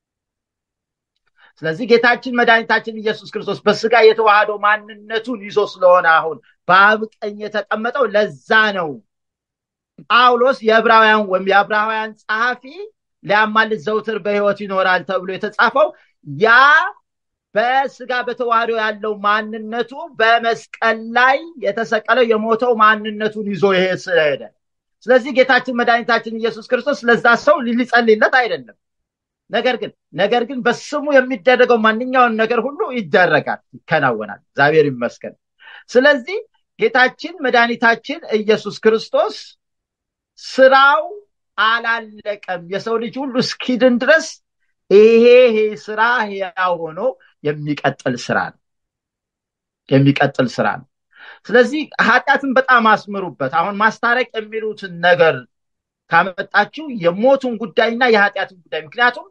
ስለዚህ ጌታችን መድኃኒታችን ኢየሱስ ክርስቶስ በስጋ የተዋህደው ማንነቱን ይዞ ስለሆነ አሁን በአብ ቀኝ የተቀመጠው ለዛ ነው ጳውሎስ የዕብራውያን ወይም የዕብራውያን ጸሐፊ ሊያማልድ ዘውትር በሕይወት ይኖራል ተብሎ የተጻፈው ያ በስጋ በተዋህዶ ያለው ማንነቱ በመስቀል ላይ የተሰቀለው የሞተው ማንነቱን ይዞ ይሄ ስለሄደ ስለዚህ ጌታችን መድኃኒታችን ኢየሱስ ክርስቶስ ለዛ ሰው ሊጸልይለት አይደለም ነገር ግን ነገር ግን በስሙ የሚደረገው ማንኛውን ነገር ሁሉ ይደረጋል ይከናወናል እግዚአብሔር ይመስገን ስለዚህ ጌታችን መድኃኒታችን ኢየሱስ ክርስቶስ ስራው አላለቀም የሰው ልጅ ሁሉ እስኪድን ድረስ ይሄ ይሄ ስራ ያው ሆኖ የሚቀጥል ስራ ነው የሚቀጥል ስራ ነው ስለዚህ ኃጢአትን በጣም አስምሩበት አሁን ማስታረቅ የሚሉትን ነገር ካመጣችሁ የሞቱን ጉዳይና የኃጢአትን ጉዳይ ምክንያቱም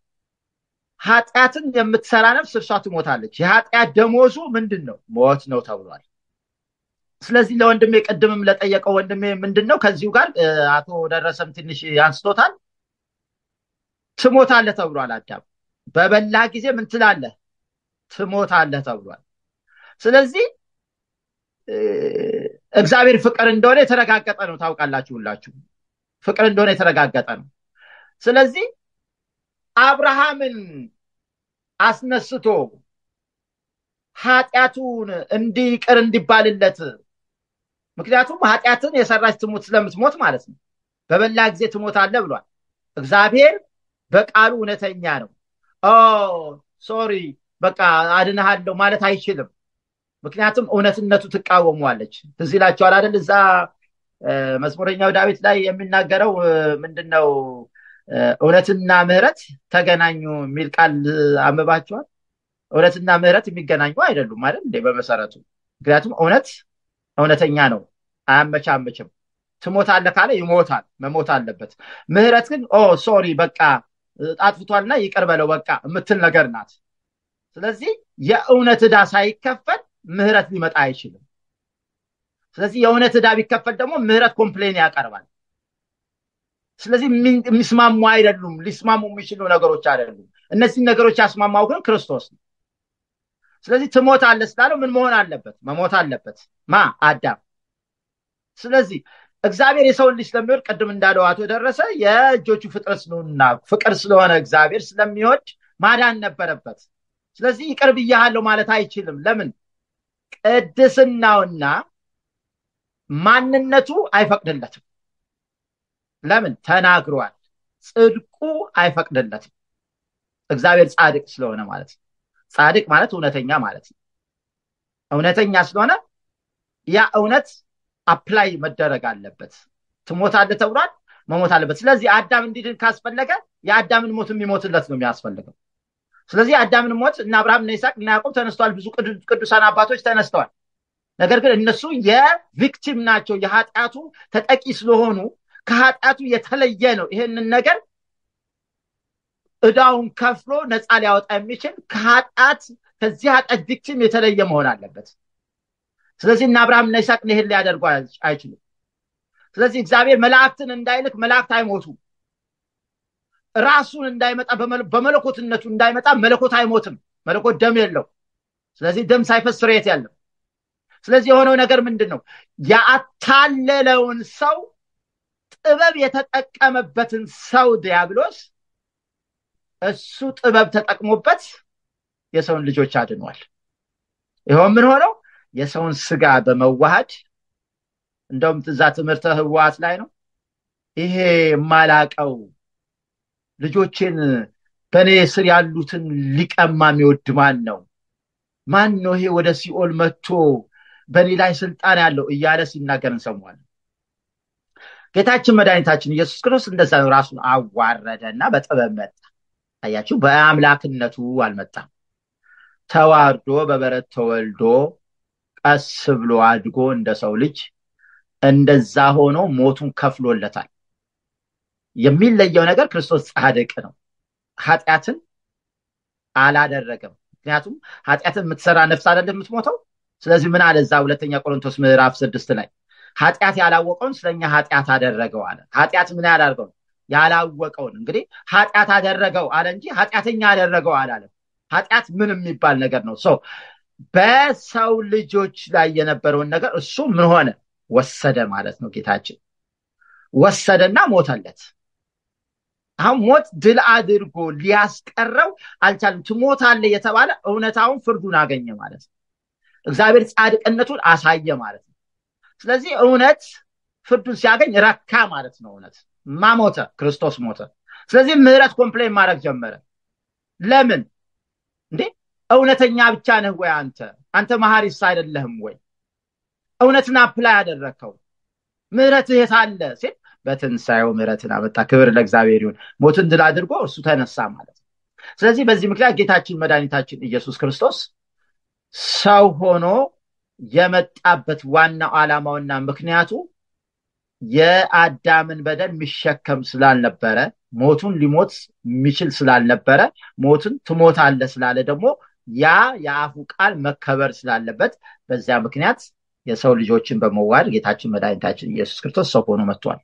ኃጢአትን የምትሰራ ነፍስ እርሷ ትሞታለች የኃጢአት ደሞዙ ምንድን ነው ሞት ነው ተብሏል ስለዚህ ለወንድሜ ቅድምም ለጠየቀው ወንድሜ ምንድን ነው ከዚሁ ጋር አቶ ደረሰም ትንሽ አንስቶታል ትሞታለህ ተብሏል አዳም በበላ ጊዜ ምን ትላለህ ትሞታለህ ተብሏል ስለዚህ እግዚአብሔር ፍቅር እንደሆነ የተረጋገጠ ነው ታውቃላችሁ ሁላችሁ ፍቅር እንደሆነ የተረጋገጠ ነው። ስለዚህ አብርሃምን አስነስቶ ኃጢአቱን እንዲቅር እንዲባልለት ምክንያቱም ኃጢአትን የሰራች ትሙት ስለምትሞት ማለት ነው። በበላ ጊዜ ትሞታለህ ብሏል። እግዚአብሔር በቃሉ እውነተኛ ነው። ኦ ሶሪ በቃ አድንሃለሁ ማለት አይችልም። ምክንያቱም እውነትነቱ ትቃወሟለች። ትዝ ይላችኋል አይደል? እዛ መዝሙረኛው ዳዊት ላይ የሚናገረው ምንድን ነው? እውነትና ምሕረት ተገናኙ የሚል ቃል አንብባችኋል? እውነትና ምሕረት የሚገናኙ አይደሉም አይደል እንዴ? በመሰረቱ ምክንያቱም እውነት እውነተኛ ነው፣ አያመቻምችም። ትሞታለህ ካለ ይሞታል፣ መሞት አለበት። ምሕረት ግን ኦ ሶሪ በቃ አጥፍቷልና ይቅር በለው በቃ የምትል ነገር ናት። ስለዚህ የእውነት ዕዳ ሳይከፈል ምሕረት ሊመጣ አይችልም። ስለዚህ የእውነት ዕዳ ቢከፈል ደግሞ ምሕረት ኮምፕሌን ያቀርባል። ስለዚህ የሚስማሙ አይደሉም፣ ሊስማሙ የሚችሉ ነገሮች አይደሉም። እነዚህን ነገሮች ያስማማው ግን ክርስቶስ ነው። ስለዚህ ትሞታለህ ስላለው ምን መሆን አለበት? መሞት አለበት። ማ አዳም። ስለዚህ እግዚአብሔር የሰውን ልጅ ስለሚወድ ቅድም እንዳለው አቶ ደረሰ የእጆቹ ፍጥረት ስለሆነና ፍቅር ስለሆነ እግዚአብሔር ስለሚወድ ማዳን ነበረበት። ስለዚህ ይቅር ብያሃለሁ ማለት አይችልም። ለምን? ቅድስናውና ማንነቱ አይፈቅድለትም። ለምን? ተናግሯል። ጽድቁ አይፈቅድለትም። እግዚአብሔር ጻድቅ ስለሆነ ማለት ነው። ጻድቅ ማለት እውነተኛ ማለት ነው። እውነተኛ ስለሆነ ያ እውነት አፕላይ መደረግ አለበት። ትሞታለህ ተብሏል፣ መሞት አለበት። ስለዚህ አዳም እንዲድን ካስፈለገ የአዳምን ሞት የሚሞትለት ነው የሚያስፈልገው። ስለዚህ የአዳምን ሞት እና አብርሃም እና ይስሐቅ እና ያዕቆብ ተነስተዋል። ብዙ ቅዱሳን አባቶች ተነስተዋል። ነገር ግን እነሱ የቪክቲም ናቸው። የኃጢአቱ ተጠቂ ስለሆኑ ከኃጢአቱ የተለየ ነው። ይህንን ነገር እዳውን ከፍሎ ነፃ ሊያወጣ የሚችል ከኃጢአት ከዚህ ኃጢአት ቪክቲም የተለየ መሆን አለበት። ስለዚህ እና አብርሃም እና ይስሐቅ ይህን ሊያደርጉ አይችሉም። ስለዚህ እግዚአብሔር መላእክትን እንዳይልክ መላእክት አይሞቱም። ራሱን እንዳይመጣ በመለኮትነቱ እንዳይመጣ መለኮት አይሞትም። መለኮት ደም የለው። ስለዚህ ደም ሳይፈስ ስርየት ያለው። ስለዚህ የሆነው ነገር ምንድን ነው? ያታለለውን ሰው ጥበብ የተጠቀመበትን ሰው ዲያብሎስ እሱ ጥበብ ተጠቅሞበት የሰውን ልጆች አድኗል። ይኸው ምን ሆነው የሰውን ስጋ በመዋሃድ እንደውም እዛ ትምህርተ ህዋት ላይ ነው ይሄ የማላቀው ልጆችን በእኔ ስር ያሉትን ሊቀማ የሚወድ ማን ነው? ማን ነው ይሄ ወደ ሲኦል መጥቶ በእኔ ላይ ስልጣን ያለው እያለ ሲናገር እንሰማዋለን። ጌታችን መድኃኒታችን ኢየሱስ ክርስቶስ እንደዛ ነው። ራሱን አዋረደ እና በጥበብ መጣ። አያችሁ፣ በአምላክነቱ አልመጣም። ተዋርዶ በበረት ተወልዶ ቀስ ብሎ አድጎ እንደ ሰው ልጅ እንደዛ ሆኖ ሞቱን ከፍሎለታል። የሚለየው ነገር ክርስቶስ ጻድቅ ነው። ኃጢአትን አላደረገም። ምክንያቱም ኃጢአትን የምትሰራ ነፍስ አይደለም የምትሞተው። ስለዚህ ምን አለ እዛ ሁለተኛ ቆሮንቶስ ምዕራፍ ስድስት ላይ ኃጢአት ያላወቀውን ስለኛ ኃጢአት አደረገው አለ። ኃጢአት ምን ያላደርገው ያላወቀውን እንግዲህ ኃጢአት አደረገው አለ እንጂ ኃጢአተኛ አደረገው አላለም። ኃጢአት ምን የሚባል ነገር ነው? ሰው በሰው ልጆች ላይ የነበረውን ነገር እሱ ምን ሆነ ወሰደ ማለት ነው። ጌታችን ወሰደና ሞተለት። አሁን ሞት ድል አድርጎ ሊያስቀረው አልቻለም። ትሞታለህ የተባለ እውነታውን ፍርዱን አገኘ ማለት ነው። እግዚአብሔር ጻድቅነቱን አሳየ ማለት ነው። ስለዚህ እውነት ፍርዱን ሲያገኝ ረካ ማለት ነው። እውነት ማሞተ ክርስቶስ ሞተ። ስለዚህ ምህረት ኮምፕሌን ማድረግ ጀመረ። ለምን እንዴ? እውነተኛ ብቻ ነህ ወይ አንተ? አንተ መሐሪስ አይደለህም ወይ? እውነትን አፕላይ ያደረግከው ምህረትህ የት አለ ሲል በትንሣኤው ምህረትን አመጣ። ክብር ለእግዚአብሔር ይሁን። ሞትን ድል አድርጎ እሱ ተነሳ ማለት ነው። ስለዚህ በዚህ ምክንያት ጌታችን መድኃኒታችን ኢየሱስ ክርስቶስ ሰው ሆኖ የመጣበት ዋናው ዓላማውና ምክንያቱ የአዳምን በደል የሚሸከም ስላልነበረ ሞቱን ሊሞት የሚችል ስላልነበረ ሞትን ትሞታለህ ስላለ ደግሞ ያ የአፉ ቃል መከበር ስላለበት በዚያ ምክንያት የሰው ልጆችን በመዋድ ጌታችን መድኃኒታችን ኢየሱስ ክርስቶስ ሰው ሆኖ መጥቷል።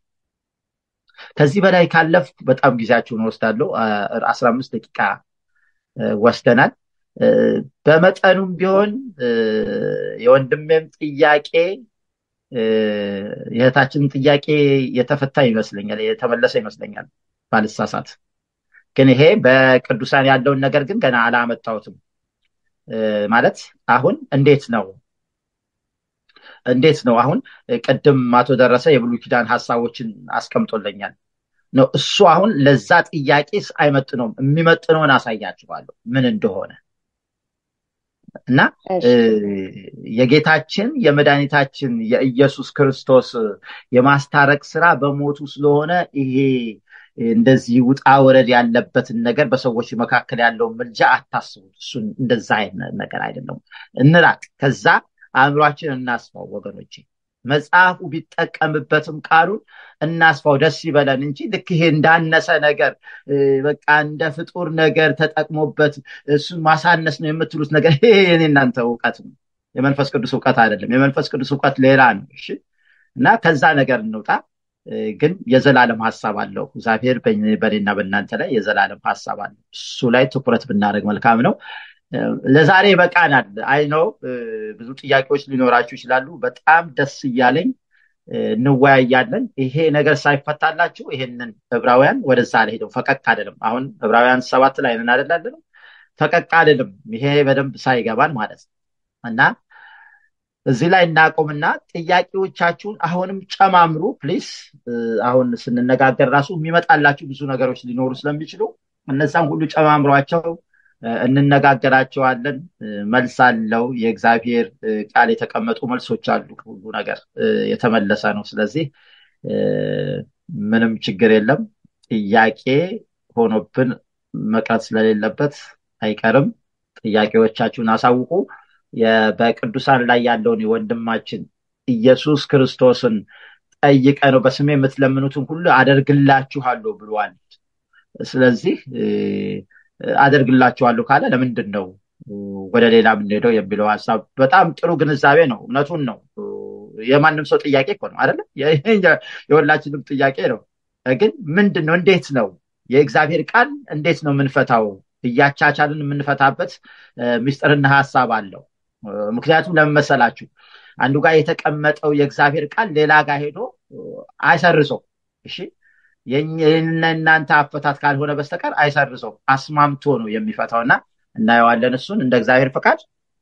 ከዚህ በላይ ካለፍ በጣም ጊዜያችሁን ወስዳለሁ። አስራ አምስት ደቂቃ ወስደናል። በመጠኑም ቢሆን የወንድሜም ጥያቄ የእህታችንን ጥያቄ የተፈታ ይመስለኛል፣ የተመለሰ ይመስለኛል ባልሳሳት። ግን ይሄ በቅዱሳን ያለውን ነገር ግን ገና አላመጣሁትም። ማለት አሁን እንዴት ነው እንዴት ነው አሁን ቅድም አቶ ደረሰ የብሉይ ኪዳን ሀሳቦችን አስቀምጦለኛል ነው እሱ አሁን ለዛ ጥያቄስ አይመጥነውም። የሚመጥነውን አሳያችኋለሁ ምን እንደሆነ እና የጌታችን የመድኃኒታችን የኢየሱስ ክርስቶስ የማስታረቅ ስራ በሞቱ ስለሆነ ይሄ እንደዚህ ውጣ ወረድ ያለበትን ነገር በሰዎች መካከል ያለውን ምልጃ አታስቡት። እሱን እንደዛ አይነት ነገር አይደለም። እንራቅ፣ ከዛ አእምሯችን እናስፋው ወገኖቼ። መጽሐፉ ቢጠቀምበትም ቃሉን እናስፋው፣ ደስ ይበለን እንጂ ልክ ይሄ እንዳነሰ ነገር በቃ እንደ ፍጡር ነገር ተጠቅሞበት እሱን ማሳነስ ነው የምትሉት ነገር ይሄ የኔ እናንተ እውቀት ነው፣ የመንፈስ ቅዱስ እውቀት አይደለም። የመንፈስ ቅዱስ እውቀት ሌላ ነው። እሺ እና ከዛ ነገር እንውጣ። ግን የዘላለም ሀሳብ አለው እግዚአብሔር በእኔና በእናንተ ላይ የዘላለም ሀሳብ አለው። እሱ ላይ ትኩረት ብናደርግ መልካም ነው። ለዛሬ በቃናል። አይ ነው ብዙ ጥያቄዎች ሊኖራችሁ ይችላሉ። በጣም ደስ እያለኝ እንወያያለን። ይሄ ነገር ሳይፈታላችሁ ይሄንን ዕብራውያን ወደዛ አልሄደው ፈቀቅ አይደለም። አሁን ዕብራውያን ሰባት ላይ ነን አይደል? ፈቀቅ አይደለም። ይሄ በደንብ ሳይገባን ማለት ነው እና እዚህ ላይ እናቆምና ጥያቄዎቻችሁን አሁንም ጨማምሩ ፕሊስ። አሁን ስንነጋገር ራሱ የሚመጣላችሁ ብዙ ነገሮች ሊኖሩ ስለሚችሉ እነዛም ሁሉ ጨማምሯቸው እንነጋገራቸዋለን። መልስ አለው። የእግዚአብሔር ቃል የተቀመጡ መልሶች አሉ። ሁሉ ነገር የተመለሰ ነው። ስለዚህ ምንም ችግር የለም። ጥያቄ ሆኖብን መቅረት ስለሌለበት አይቀርም። ጥያቄዎቻችሁን አሳውቁ። በቅዱሳን ላይ ያለውን የወንድማችን ኢየሱስ ክርስቶስን ጠይቀ ነው በስሜ የምትለምኑትን ሁሉ አደርግላችኋለሁ ብሏል። ስለዚህ አደርግላችኋለሁ ካለ ለምንድን ነው ወደ ሌላ የምንሄደው የሚለው ሀሳብ በጣም ጥሩ ግንዛቤ ነው። እውነቱን ነው። የማንም ሰው ጥያቄ እኮ ነው አይደለም? የሁላችንም ጥያቄ ነው። ግን ምንድን ነው እንዴት ነው የእግዚአብሔር ቃል እንዴት ነው የምንፈታው? እያቻቻልን የምንፈታበት ምስጢርና ሀሳብ አለው። ምክንያቱም ለምን መሰላችሁ? አንዱ ጋር የተቀመጠው የእግዚአብሔር ቃል ሌላ ጋር ሄዶ አይሰርሰው። እሺ የእናንተ አፈታት ካልሆነ በስተቀር አይሰርሰው፣ አስማምቶ ነው የሚፈታው እና እናየዋለን። እሱን እንደ እግዚአብሔር ፈቃድ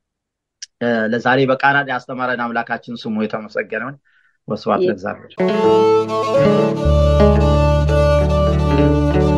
ለዛሬ በቃናል። ያስተማረን አምላካችን ስሙ የተመሰገነውን። ወስብሐት ለእግዚአብሔር።